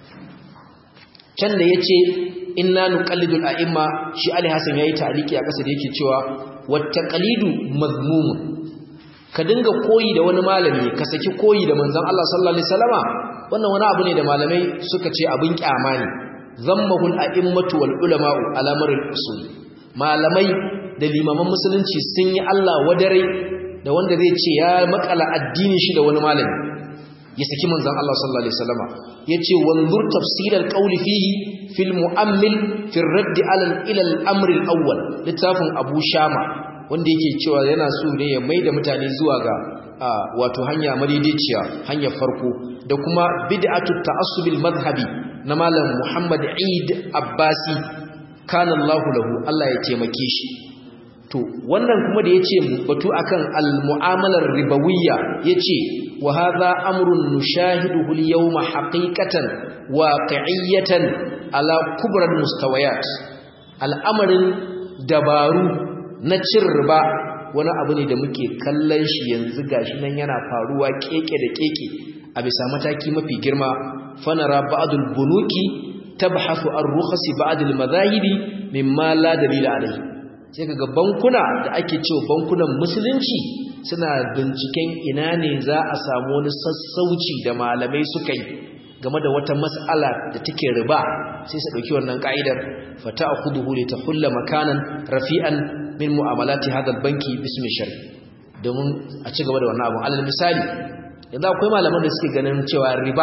can da yace inna nuqallidul a'imma shi Ali Hassan yayi ta'liki a ƙasa da yake cewa wattaqalidu mazmumun ka dinga koyi da wani malami ka saki koyi da manzon Allah sallallahu alaihi wasallama wannan wani abu ne da malamai suka ce abin kyama ne zammahu al-a'immatu wal ulama'u ala maril usul malamai da limaman musulunci sun yi Allah wadare da wanda zai ce ya makala addinin shi da wani malami ya saki manzon Allah sallallahu alaihi wasallama yace wanzur tafsir al-qawl fihi fil mu'ammil fi ar-radd ala ila al-amr al-awwal littafin Abu Shama wanda yake cewa yana so ne ya maida mutane zuwa ga wato hanya madaidaiciya hanyar farko da kuma bid'atu ta'assub al-madhhabi na malam Muhammad Eid Abbasi kana Allah lahu Allah ya taimake shi to wannan kuma da yace batu akan al-mu'amalar ribawiyya yace wa hadha amrun nushahiduhu al-yawma haqiqatan waqi'iyatan ala kubra al-mustawayat al'amarin dabaru na cin riba wani abu ne da muke kallon shi yanzu gashi nan yana faruwa keke da keke a bisa mataki mafi girma fanara ba'dul bunuki tabhasu ar-rukhsi ba'd al-madhahibi mimma la dalila alayhi sai kaga bankuna da ake cewa bankunan musulunci suna binciken ina ne za a samu wani sassauci da malamai suka yi game da wata mas'ala da take riba sai su dauki wannan ka'idar fata'khuduhu li tahulla makanan rafi'an min mu'amalati hadha al-banki bismi shari domin a ci gaba da wannan abu alal misali yanzu akwai malaman da suke ganin cewa riba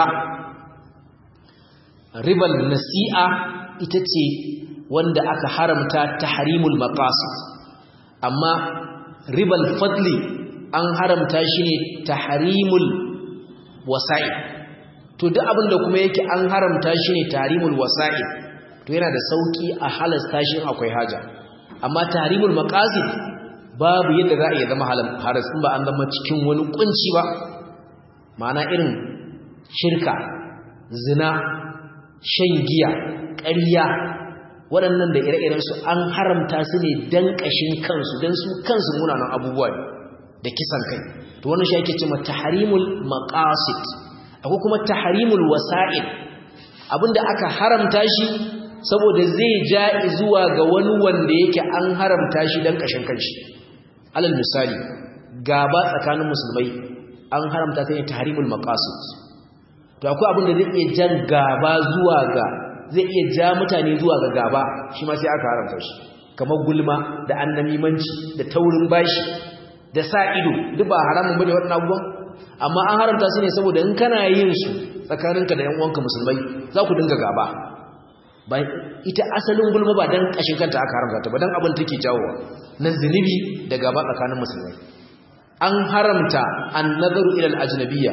ribal nasi'a ita ce wanda aka haramta tahrimul maqasid amma ribal fadli an haramta shi ne tahrimul wasa'i to duk abin da kuma yake an haramta shi ne tahrimul wasa'i to yana da sauki a halasta shi akwai haja amma tahrimul maqasid babu yadda za a iya zama haras in ba an zama cikin wani kunci ba ma'ana irin shirka zina shan giya ƙarya waɗannan da ire-iren su an haramta su ne dan ƙashin kansu dan su kansu munanan abubuwa da kisan kai to wannan shi ake cewa tahrimul maqasid akwai kuma tahrimul wasa'il abinda aka haramta shi saboda zai ja zuwa ga wani wanda yake an haramta shi dan ƙashin kanshi alal misali gaba tsakanin musulmai an haramta ta ne tahrimul maqasid to akwai abin da zai iya jan gaba zuwa ga zai iya ja mutane zuwa ga gaba shi ma sai aka haramta shi kamar gulma da annamimanci da taurin bashi da sa ido duk ba haramun bane waɗannan abubuwan amma an haramta su ne saboda in kana yin su tsakaninka da ƴan uwanka musulmai za ku dinga gaba ba ita asalin gulma ba dan kashin kanta aka haramta ta ba dan abin take jawowa na zunubi da gaba tsakanin musulmai an haramta an-nazaru ila al-ajnabiyya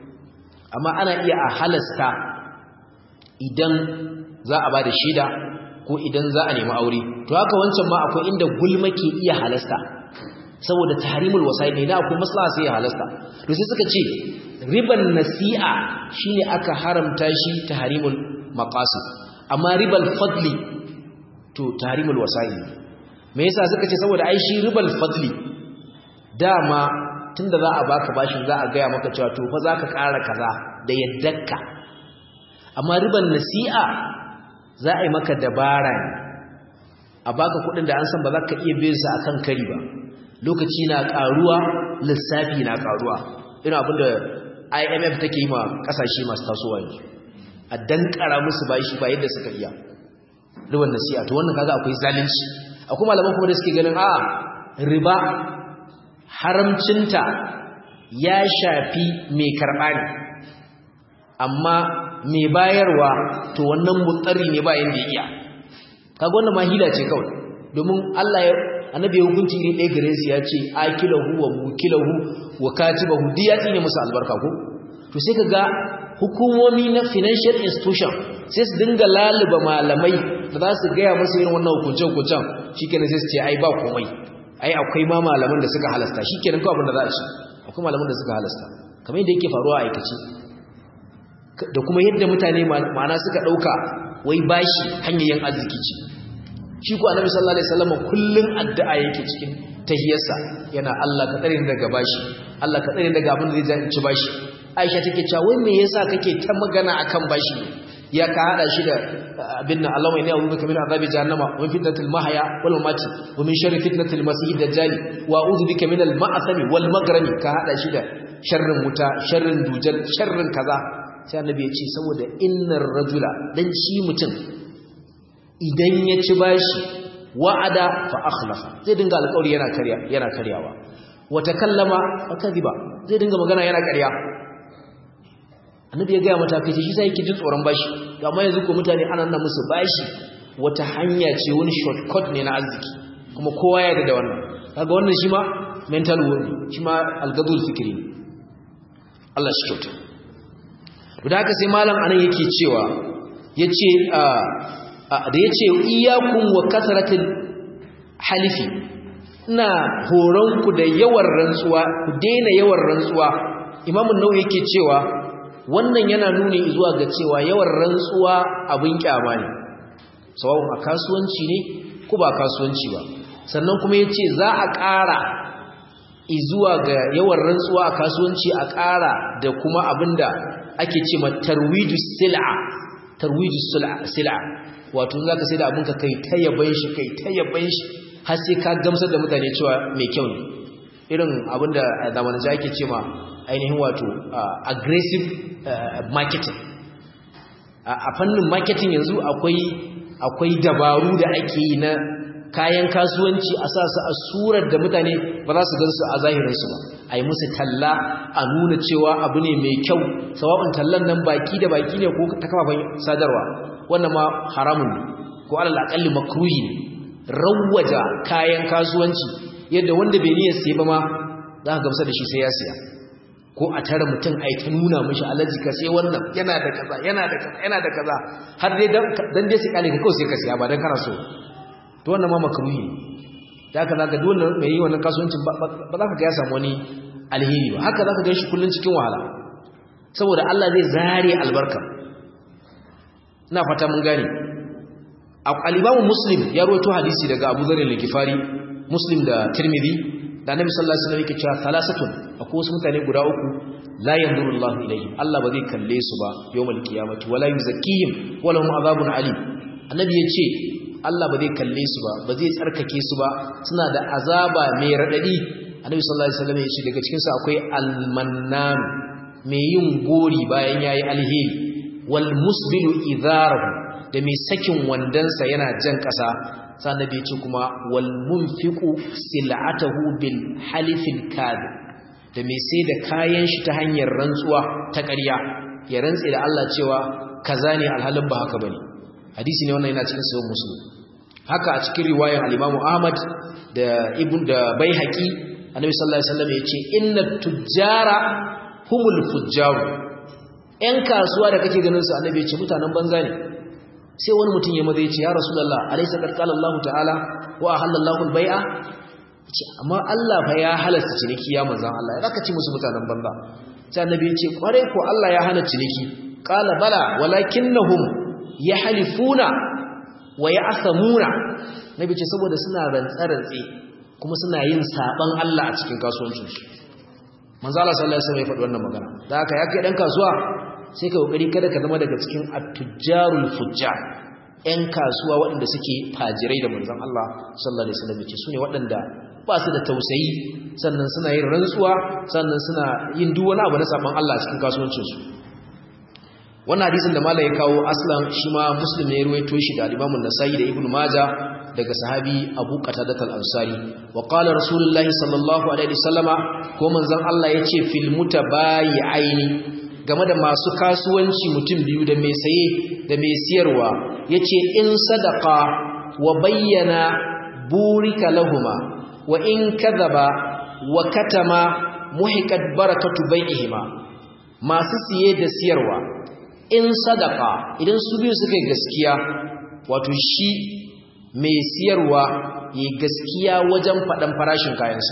amma ana iya a halasta idan za a ba da shida ko idan za a nemi aure to haka wancan ma akwai inda gulma ke iya halasta saboda tahrimul wasail ne na akwai maslaha sai ya halasta to sai suka ce riban nasi'a shine aka haramta shi tahrimul maqasid amma ribal fadli to tahrimul wasail me yasa suka ce saboda ai shi ribal fadli dama tunda za a baka bashin za a gaya maka cewa to fa zaka ƙara kaza da yaddarka amma riban nasi'a za a yi maka dabara ne a baka kuɗin da an san ba za ka iya biyan sa akan kari ba lokaci na ƙaruwa lissafi na ƙaruwa ina abinda IMF take yi ma ƙasashe masu tasowa yanzu a dankara musu bashi ba yadda suka iya riban nasi'a to wannan kaga akwai zalunci akwai malaman kuma da suke ganin a riba haramcinta ya shafi mai karɓa ne amma mai bayarwa to wannan mutsari ne bayan da iya kaga wannan ma hila ce kawai domin Allah ya annabi ya hukunci ne ɗaya gare su ya ce akilahu wa mukilahu wa katibahu duk ya tsine musu albarka ko to sai kaga hukumomi na financial institution sai su dinga laluba malamai da za su gaya musu irin wannan hukunce-hukuncen shikenan sai su ce ai ba komai ai akwai ma malaman da suka halasta shikenan kawai abin da za a ci akwai malaman da suka halasta kamar yadda yake faruwa a aikace da kuma yadda mutane ma'ana suka dauka wai bashi hanyoyin arziki ce shi ko annabi sallallahu alaihi wasallam kullun addu'a yake cikin tahiyarsa yana Allah ka tsare ni daga bashi Allah ka tsare ni daga abin da zai ci bashi Aisha take cewa wai me yasa kake ta magana akan bashi ya ka hada shi da abin nan Allahumma inni a'udhu bika min azabi jahannama wa min fitnatil mahya wal mamati wa min sharri fitnatil masih dajjal wa a'udhu bika min al ma'asami wal magrami ka hada shi da sharrin wuta sharrin dujal sharrin kaza sai annabi ya ce saboda innar rajula dan shi mutum idan ya ci bashi wa'ada fa akhlafa zai dinga alƙawari yana karya yana karyawa wa takallama fa kadiba zai dinga magana yana karya annabi ya gaya mata kai shi sai yake jin tsoron bashi amma yanzu ko mutane ana nan musu bashi wata hanya ce wani shortcut ne na arziki kuma kowa ya da wannan kaga wannan shi ma mental war shi ma algadul fikri Allah shi kyauta da haka sai malam anan yake cewa yace da yace iyyakum wa kasratil halifi ina horon ku da yawan rantsuwa ku daina yawan rantsuwa imamu nawawi yake cewa wannan yana nuni zuwa ga cewa yawan rantsuwa abin kyama ne sawa'un a kasuwanci ne ko ba kasuwanci ba sannan kuma yace za a ƙara zuwa ga yawan rantsuwa a kasuwanci a ƙara da kuma abinda ake ce ma tarwiju sil'a tarwiju sil'a wato zaka sai da abinka kai ta yaban shi kai ta yaban shi har sai ka gamsar da mutane cewa mai kyau ne irin abinda a zamanin ake ce ma ainihin wato aggressive marketing a fannin marketing yanzu akwai akwai dabaru da ake yi na kayan kasuwanci a sa su a surar da mutane ba za su gan su a zahirinsu ba a yi musu talla a nuna cewa abu ne mai kyau sawa'un tallan nan baki da baki ne ko ta kafafen sadarwa wannan ma haramun ne ko alal akalli makruhi ne rawwaja kayan kasuwanci yadda wanda bai niyyar sai ba ma za ka gamsa da shi sai ya siya ko a tare mutum a yi ta nuna mashi alaji ka sai wannan yana da kaza yana da kaza yana da kaza har dai dan dai sai kale ka kawai sai ka siya ba dan kana so to wannan ma makruhi ne da haka zaka duk wannan mai yi wannan kasuwancin ba za ka ga ya samu wani alheri ba haka zaka ga shi kullun cikin wahala saboda Allah zai zare albarka ina fata mun gane al-Imam Muslim ya rawaito hadisi daga Abu Dharr al-Ghifari Muslim da Tirmidhi da Annabi sallallahu alaihi wasallam yake cewa salasatun akwai wasu mutane guda uku la yanzuru Allah ilayhim Allah ba zai kalle su ba yawmal qiyamati wala yuzakkihim wala hum azabun alim Annabi yace Allah ba zai kalle su ba ba zai tsarkake su ba suna da azaba mai radadi Annabi sallallahu alaihi wasallam yace daga cikin su akwai al-mannan mai yin gori bayan yayi alheri wal musbilu idharahu da mai sakin wandansa yana jan kasa sannan bai ce kuma wal munfiqu sil'atahu bil halifil kadhib da mai sai da kayan shi ta hanyar rantsuwa ta ƙarya ya rantse da Allah cewa kaza ne alhalin ba haka bane hadisi ne wannan yana cikin sahih muslim haka a cikin riwayar al-Imam Ahmad da Ibn da Baihaqi Annabi sallallahu alaihi wasallam yace inna tujjara humul fujjaru ƴan kasuwa da kake ganin su Annabi yace mutanen banza ne sai wani mutum ya maza yace ya Rasulullah alaysa qad qala Allah ta'ala wa ahallallahu al-bai'a yace amma Allah fa ya halasta ciniki ya manzon Allah ya zaka ci musu mutanen banza sai Annabi yace kware ko Allah ya hana ciniki qala bala walakinnahum yahlifuna wa ya'samuna nabi ce saboda suna rantsarantse kuma suna yin saban Allah a cikin kasuwancinsu manzo Allah sallallahu alaihi wasallam ya faɗi wannan magana da haka ya kai dan kasuwa sai ka kokari kada ka zama daga cikin at-tujjarul fujjar ƴan kasuwa waɗanda suke fajirai da manzon Allah sallallahu alaihi wasallam ce sune waɗanda ba su da tausayi sannan suna yin rantsuwa sannan suna yin duk wani abu na saban Allah a cikin kasuwancinsu wannan hadisin da malai ya kawo aslan shi ma muslim ne ya ruwaito shi da al-Imam an-Nasa'i da Ibn Majah daga sahabi Abu Qatadah al-Ansari wa qala Rasulullahi sallallahu alaihi wasallama ko manzon Allah yace fil mutabayi'aini game da masu kasuwanci mutum biyu da mai saye da mai siyarwa yace in sadaqa wa bayyana burika lahuma wa in kadhaba wa katama muhiqat barakatu bai'ihima masu siye da siyarwa in sadaka idan su biyu suka yi gaskiya wato shi mai siyarwa ya gaskiya wajen faɗan farashin kayansa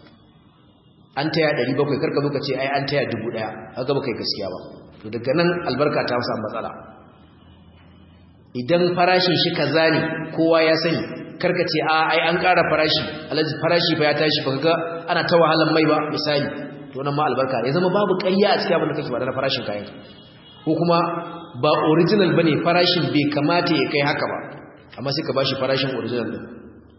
an taya 700 karka zo ka ce ai an taya 1000 haka ba kai gaskiya ba to daga nan albarka ta samu matsala idan farashin shi kaza ne kowa ya sani karka ce a ai an ƙara farashi alaji farashi ba ya tashi ba ga ana ta wahalan mai ba misali to nan ma albarka ya zama babu ƙarya a cikin abin da kake ba da farashin kayan ko kuma ba original bane farashin bai kamata ya kai haka ba amma sai ka bashi farashin original din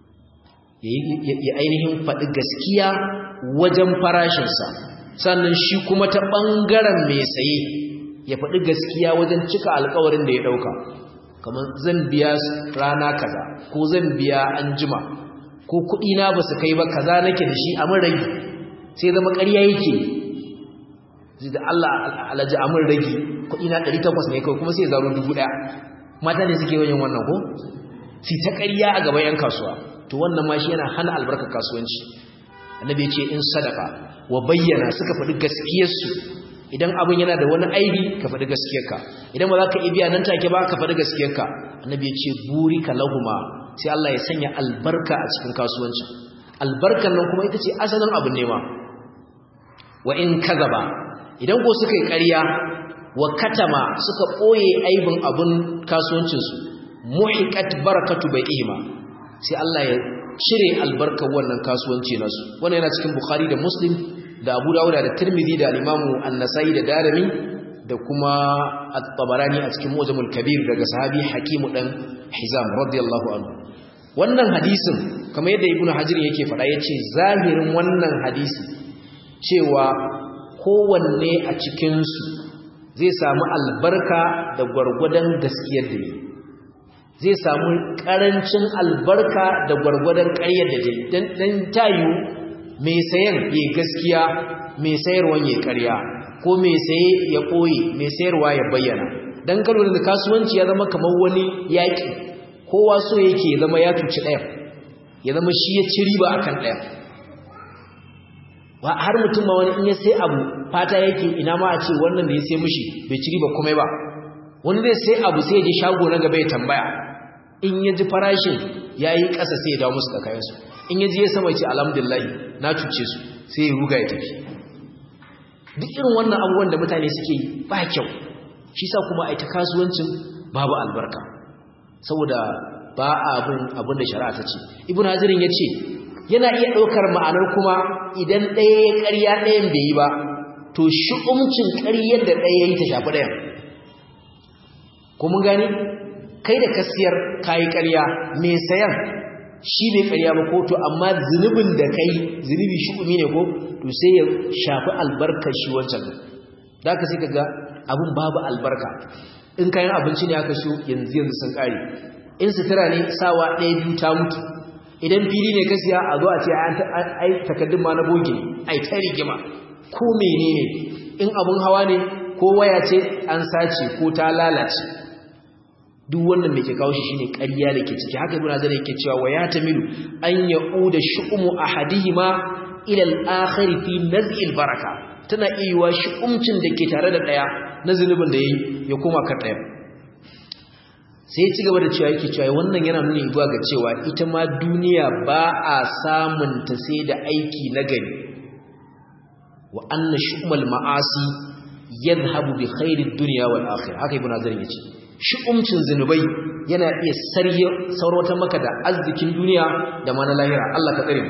ya ainihin faɗi gaskiya wajen farashinsa sannan shi kuma ta ɓangaren mai saye ya faɗi gaskiya wajen cika alkawarin da ya ɗauka kamar zan biya rana kaza ko zan biya an jima ko kuɗina ba su kai ba kaza nake da shi a rage sai zama ƙarya yake zai da Allah alaji amin ragi kuɗi na 800 ne kawai kuma sai zaro 1000 mata ne suke yin wannan ko fi ta ƙarya a gaban 'yan kasuwa to wannan ma shi yana hana albarkar kasuwanci annabi ya ce in sadaka wa bayyana suka faɗi gaskiyarsu idan abin yana da wani aibi ka faɗi gaskiyarka idan ba za ka ibiya nan take ba ka faɗi gaskiyarka annabi ya ce burika lahuma sai Allah ya sanya albarka a cikin kasuwanci albarkan nan kuma ita ce asalin abin nema wa in kazaba idan ko suka yi ƙarya wa katama suka ɓoye aibin abin kasuwancinsu muhiqat barakatu bai'ihima sai Allah ya cire albarkar wannan kasuwanci nasu wannan yana cikin Bukhari da Muslim da Abu Dawud da Tirmidhi da Imam An-Nasa'i da Darimi da kuma At-Tabarani a cikin Mujamul Kabir daga sahabi Hakim dan Hizam radiyallahu anhu wannan hadisin kamar yadda Ibn Hajar yake faɗa yace zahirin wannan hadisi cewa kowanne a cikin su zai samu albarka da gwargwadon gaskiyar da ne zai samu karancin albarka da gwargwadon ƙaryar da dai dan tayu mai sayan ya gaskiya mai sayarwan ya ƙarya ko mai saye ya ɓoye mai sayarwa ya bayyana dan karo da kasuwanci ya zama kamar wani yaƙi kowa so yake ya zama ya tuci ɗaya ya zama shi ya ci riba akan ɗaya wa har mutum ma wani in ya sai abu fata yake ina ma a ce wannan da ya sai mishi bai ci riba komai ba wani zai sai abu sai ya je shago na gaba ya tambaya in ya ji farashin ya yi ƙasa sai ya dawo musu da kayansu in ya ji ya sama ce alhamdulillah na cuce su sai ya ruga ya tafi duk irin wannan abubuwan da mutane suke yi ba kyau shi sa kuma a ita kasuwancin babu albarka saboda ba abin abin da shari'a ta ce ibn hazirin ya ce yana iya ɗaukar ma'anar kuma idan ɗaya ya ƙarya ɗayan bai yi ba to shi'umcin ƙaryar da ɗaya ya yi ta shafi ɗayan ko mun gani kai da kasiyar kayi ƙarya mai sayan shi bai ƙarya ba ko to amma zunubin da kai zunubi shi'umi ne ko to sai ya shafi albarkar shi wancan da ka sai ka ga abin babu albarka in kayan abinci ne aka so yanzu yanzu sun ƙare in sutura ne sawa ɗaya biyu ta mutu idan fili ne ka siya a zo a ce ai takaddun ma na bogi ne ai ta rigima ko menene in abun hawa ne ko waya ce an sace ko ta lalace duk wannan mai ke kawo shi shine ƙarya da ke ciki haka ibn azar yake cewa wa ya tamilu an yauda shu'umu ahadihima ila al-akhir fi naz'il baraka tana iya shu'umcin da ke tare da daya na zulubin da yayi ya koma kan daya sai ya ci gaba da cewa yake cewa wannan yana nuni zuwa ga cewa ita ma duniya ba a samun ta sai da aiki na gari wa anna shumal ma'asi yadhhabu bi khairid dunya wal akhirah haka ibn azar yace shi'umcin zinubai yana iya sarye saurata maka da arzikin duniya da ma na lahira Allah ka tsare mu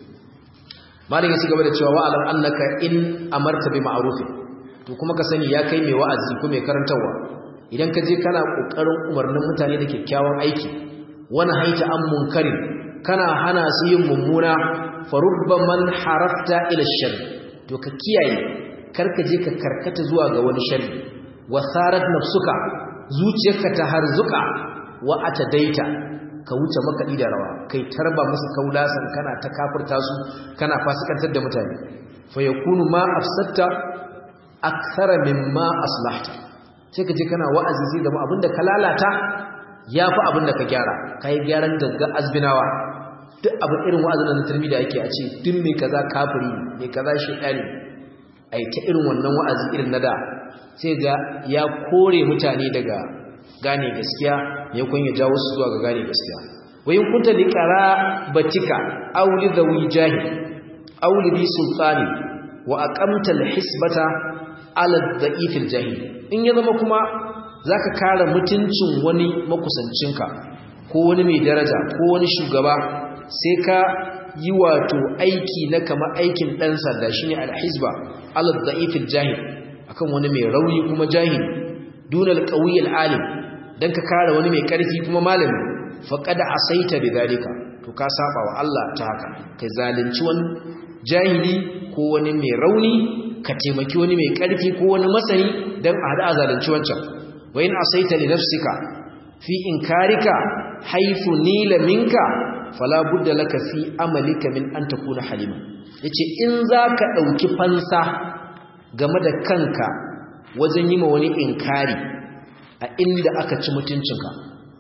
malin ya ci gaba da cewa wa alam annaka in amarta bi ma'ruf to kuma ka sani ya kai mai wa'azi ko mai karantawa idan ka je kana kokarin umarnin mutane da kyakkyawan aiki wani haita an munkarin kana hana su yin mummuna farubba man harafta ila shar to ka kiyaye karka je ka karkata zuwa ga wani sharri wa sarat nafsuka zuciyarka ta harzuka wa atadaita ka wuce makaɗi da rawa kai tarba musu kaulasan kana ta kafirta su kana fasikantar da mutane fa yakunu ma afsatta akthara mimma aslahta sai ka je kana wa'azi sai zama abinda ka lalata yafi abinda ka gyara kai gyaran gagga azbinawa duk abin irin wa'azin na turmi da yake a ce duk mai kaza kafiri mai kaza shedani ai ta irin wannan wa'azi irin na da sai ga ya kore mutane daga gane gaskiya ne kun ya jawo su zuwa ga gane gaskiya wayin kunta li batika aw li dhawi jahil aw li bi sultani wa aqamta al hisbata ala dha'if al jahil in ya zama kuma zaka kare mutuncin wani makusancinka ko wani mai daraja ko wani shugaba sai ka yi wato aiki na kama aikin dan sanda shine al hisba ala dha'if al jahil akan wani mai rauni kuma jahili dunal qawiyil alim dan ka kare wani mai karfi kuma malami faqad asaita bidalika to ka saba wa Allah ta haka kai zalunci wani jahili ko wani mai rauni ka taimaki wani mai karfi ko wani masani dan a hada zalunci wancan wa in asaita li nafsika fi inkarika haythu nila minka fala budda laka fi amalika min an takuna halima yace in zaka dauki fansa game da kanka wajen yi ma wani inkari a inda aka ci mutuncinka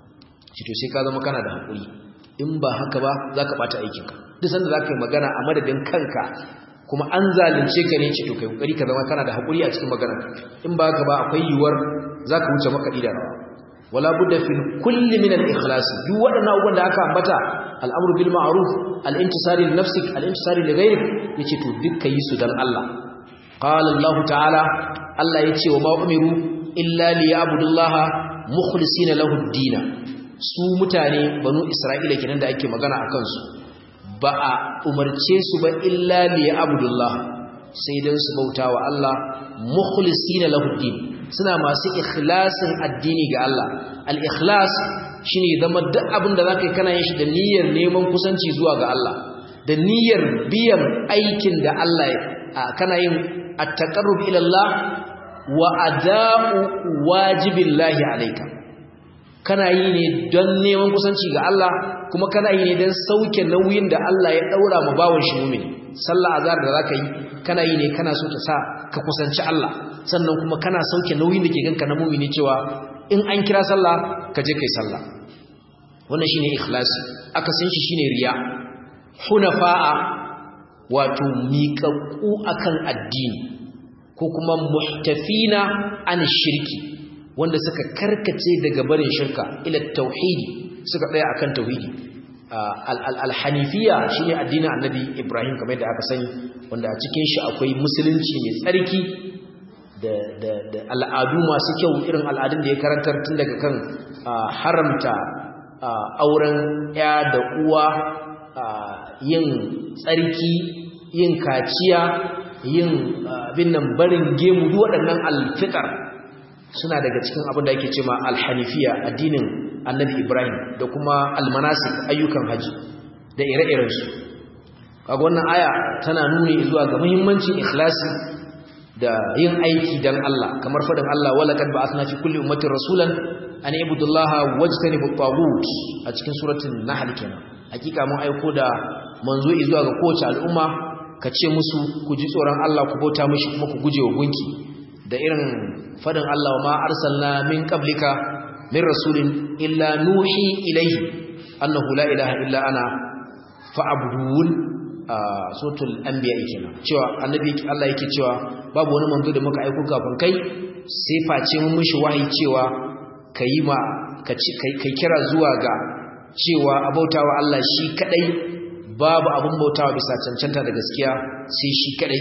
shi to sai ka zama kana da haƙuri in ba haka ba za ka ɓata aikinka duk sanda za ka yi magana a madadin kanka kuma an zalunce ka ne ce to kai ƙoƙari ka zama kana da haƙuri a cikin magana in ba haka ba akwai yiwuwar za ka wuce makaɗi da rawa wala budda fil kulli min al ikhlas duk wadannan abubuwan da aka ambata al'amru bil ma'ruf al intisari li nafsik al intisari li ghayrik yace to dukkan yi su dan Allah qala Allah ta'ala Allah yace wa ma umiru illa liya'budullaha mukhlisina lahu ad-din su mutane banu isra'ila kenan da ake magana akan su ba a umarce su ba illa liya'budullah sai dan su bauta wa Allah mukhlisina lahu ad-din suna masu ikhlasin addini ga Allah al-ikhlas shine zama duk abin da zaka yi kana yin shi da niyyar neman kusanci zuwa ga Allah da niyyar biyan aikin da Allah kana yin at-taqarrub ila Allah wa ada'u wajibillahi alayka kana yi ne don neman kusanci ga Allah kuma kana yi ne don sauke nauyin da Allah ya daura ma bawon shi mu'mini sallah azhar da zaka yi kana yi ne kana so ta sa ka kusanci Allah sannan kuma kana sauke nauyin da ke ganka na mu'mini cewa in an kira sallah ka je kai sallah wannan shine ikhlasi aka san shi shine riya hunafa'a wato miƙaƙu akan addini ko kuma muhtafina an shirki wanda suka karkace daga barin shirka ila tauhidi suka tsaya akan tauhidi al-hanifiya shine addinin annabi Ibrahim kamar yadda aka sani wanda a cikin shi akwai musulunci mai tsarki da da da al'adu masu kyau irin al'adun da ya karantar tun daga kan haramta auren ya da uwa yin tsarki yin kaciya yin abin nan barin gemu duk waɗannan alfitar suna daga cikin abin da ake cewa alhanifiya addinin annabi ibrahim da kuma almanasik ayyukan haji da ire-irensu kaga wannan aya tana nuni zuwa ga muhimmancin ikhlasi da yin aiki dan Allah kamar fadin Allah wala kad ba'athna fi kulli ummatin rasulan an ibudullaha wajtanibu at a cikin suratul nahl kenan hakika mun aiko da manzo zuwa ga kowace al'umma ka ce musu ku ji tsoron Allah ku bauta mishi kuma ku guje wa gunki da irin fadin Allah wa ma arsalna min qablika min rasulin illa nuhi ilayhi annahu la ilaha illa ana fa'budun suratul anbiya kenan cewa annabi Allah yake cewa babu wani manzo da muka aiko kafin kai sai face mun mishi wahayi cewa kai ma kai kira zuwa ga cewa abautawa Allah shi kadai babu abun bautawa bisa cancanta da gaskiya sai shi kadai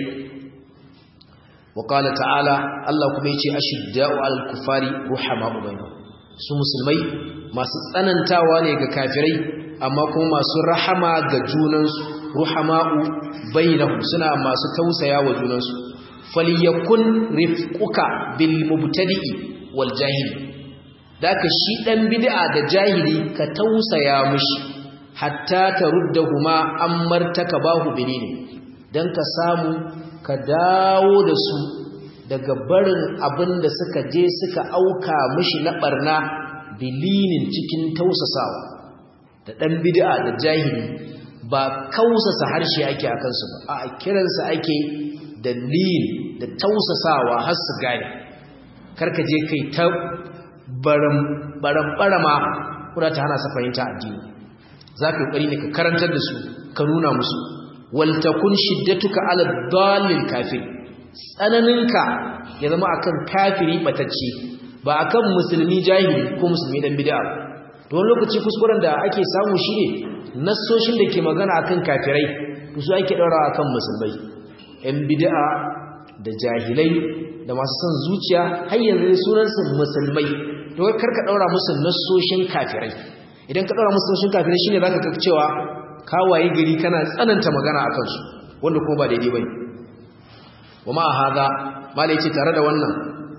wa qala ta'ala Allah kuma yace ashidda'u 'alal kufari ruhama'u bainahum su musulmai masu tsanantawa ne ga kafirai amma kuma masu rahama ga junansu ruhama'u bainahum suna masu tausaya wa junansu falyakun rifquka bil mubtadi'i wal jahili daka shi dan bid'a da jahili ka tausaya mishi hatta taruddahuma ammartaka bahu binini dan ka samu ka dawo da su daga barin abin da suka je suka auka mishi na barna bilinin cikin tausasawa da dan bid'a da jahili ba kausasa harshe ake akan su ba a kiransa ake da lin da tausasawa har su gane karka je kai ta baram baram barama kuna ta hana sa fahimta addini zaka yi ne ka karantar da su ka nuna musu wal takun shiddatuka ala dallil kafir tsananinka ya zama akan kafiri batacce ba akan musulmi jahili ko musulmi dan bid'a to wani lokaci kuskuren da ake samu shine nassoshin da ke magana akan kafirai to su ake daura akan musulmai yan bid'a da jahilai da masu son zuciya har yanzu sunan su musulmai to kar ka daura musu nassoshin kafirai idan ka daura musu nassoshin kafirai shine zaka ga cewa ka waye gari kana tsananta magana akan su wanda kuma ba daidai bane wama hada mala yace tare da wannan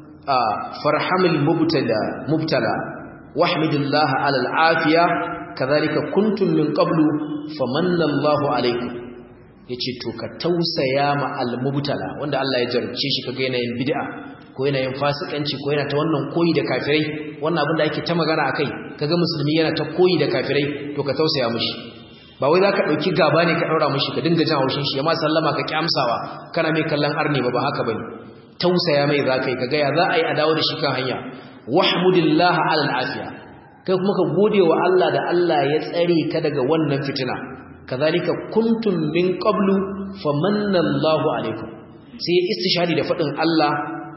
farhamul mubtala mubtala wahmidillah ala alafiya kadhalika kuntum min qablu famanna Allahu alaykum yace to ka tausaya ma almubtala wanda Allah ya jarce shi kaga yana yin bid'a ko yana yin fasikanci ko yana ta wannan koyi da kafirai wannan abin da ake ta magana akai kaga musulmi yana ta koyi da kafirai to ka tausaya mishi ba wai zaka dauki gaba ne ka daura mishi ka dinga jin haushin shi amma sallama ka kyamsawa kana mai kallon arne ba ba haka bane tausaya mai zakai kaga ya za a yi a dawo da shi kan hanya wahmudillaha ala alafiya kai kuma ka gode wa Allah da Allah ya tsare ka daga wannan fitina kazalika kuntum min qablu famanna Allahu alaikum sai istishhadi da fadin Allah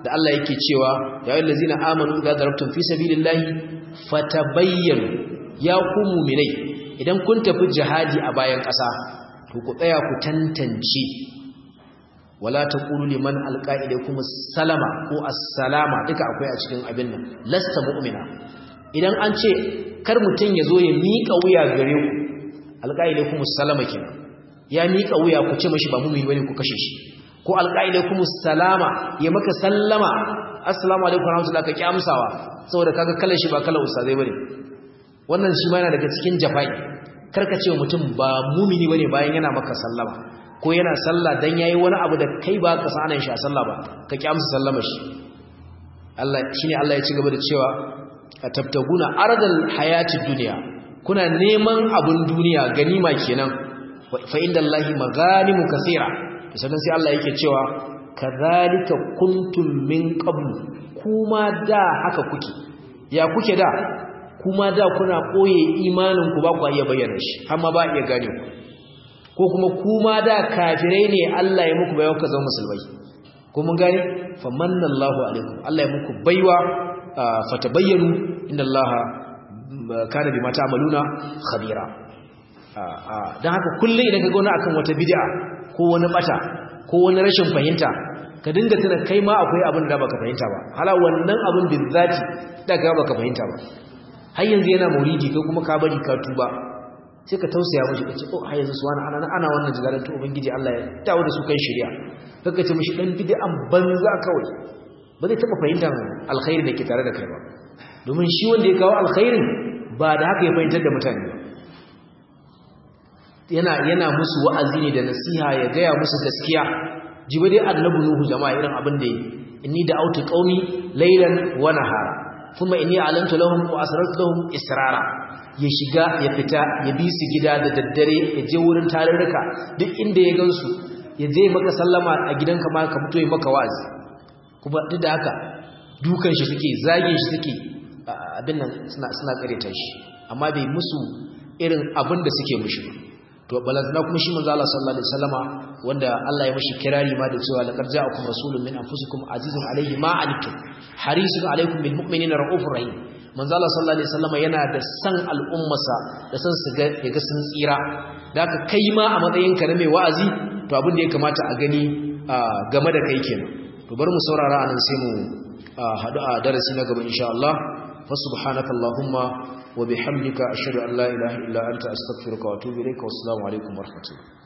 da Allah yake cewa ya ayyuhal ladzina amanu idza darabtum fi sabilillahi fatabayyanu ya ku mu'minai idan kun tafi jihadi a bayan ƙasa to ku tsaya ku tantance wala taqulu liman alqa ilaykum salama ko assalama duka akwai a cikin abin nan lasta mu'mina idan an ce kar mutun yazo ya mika wuya gare ku alqa ilaykum salama kenan ya mika wuya ku ce mashi ba mu'mini bane ku kashe shi ko alqa ilaykum salama ya maka sallama assalamu alaikum warahmatullahi ka kyamsawa saboda kaga kallon shi ba kallon ustazai bane wannan shi ma yana daga cikin jafai karka ce mutum ba mumini bane bayan yana maka sallama ko yana sallah dan yayi wani abu da kai ba ka sanan shi a sallah ba ka ki amsa sallama shi Allah shine Allah ya ci gaba da cewa atabtaguna ardal hayati dunya kuna neman abun duniya ganima kenan fa indallahi maganimu kaseera sannan sai Allah yake cewa kadhalika kuntum min qablu kuma da haka kuke ya kuke da kuma da kuna koye imanin ku ba ku iya bayyana shi amma ba iya gane ku ko kuma kuma da kafirai ne Allah ya muku bayan ka zama musulmai ko mun gane famanna Allahu alaikum Allah ya muku baiwa fatabayyanu inna Allaha kana bima ta'maluna khabira dan haka kullun idan ka ga wani akan wata bid'a ko wani bata ko wani rashin fahimta ka dinga tuna kai ma akwai abin da baka fahimta ba hala wannan abin bizzati da ga baka fahimta ba har yanzu yana mauridi kai kuma ka bari ka tuba sai ka tausaya mishi ka ce oh har yanzu su wani ana ana wannan jigaran to ubangiji Allah ya dawo da su kan shari'a kaka ce mishi dan bid'an banza kawai ba zai taba fahimtar alkhairi da ke tare da kai ba domin shi wanda ya kawo alkhairin ba da haka ya fahimtar da mutane ba yana yana musu wa'azi ne da nasiha ya gaya musu gaskiya jiba dai annabi nuhu jama'a irin abin da yi inni da autu qaumi laylan wa nahara kuma inni alantu lahum wa asrartu lahum israra ya shiga ya fita ya bi su gida da daddare ya je wurin tarurruka duk inda ya gansu ya je maka sallama a gidanka ma ka fito ya maka wa'azi kuma duk da haka dukan shi suke zagin shi suke abin nan suna suna kareta shi amma bai musu irin abin da suke mushi to balantana kuma shi manzo Allah sallallahu alaihi wasallama wanda Allah ya mishi kirari ma da cewa laqad ja'akum rasulun min anfusikum azizun alayhi ma anittum harisun alaykum bil mu'minina raufur rahim manzo Allah sallallahu alaihi wasallama yana da san al'ummasa da san su ga yaga sun tsira da haka kai ma a matsayin ka na mai wa'azi to abin da ya kamata a gani game da kai kenan to bari mu saurara anan sai mu hadu a darasi na gaba insha Allah fa subhanakallahumma وبحمدك أشهد أن لا إله إلا أنت أستغفرك وأتوب إليك والسلام عليكم ورحمة الله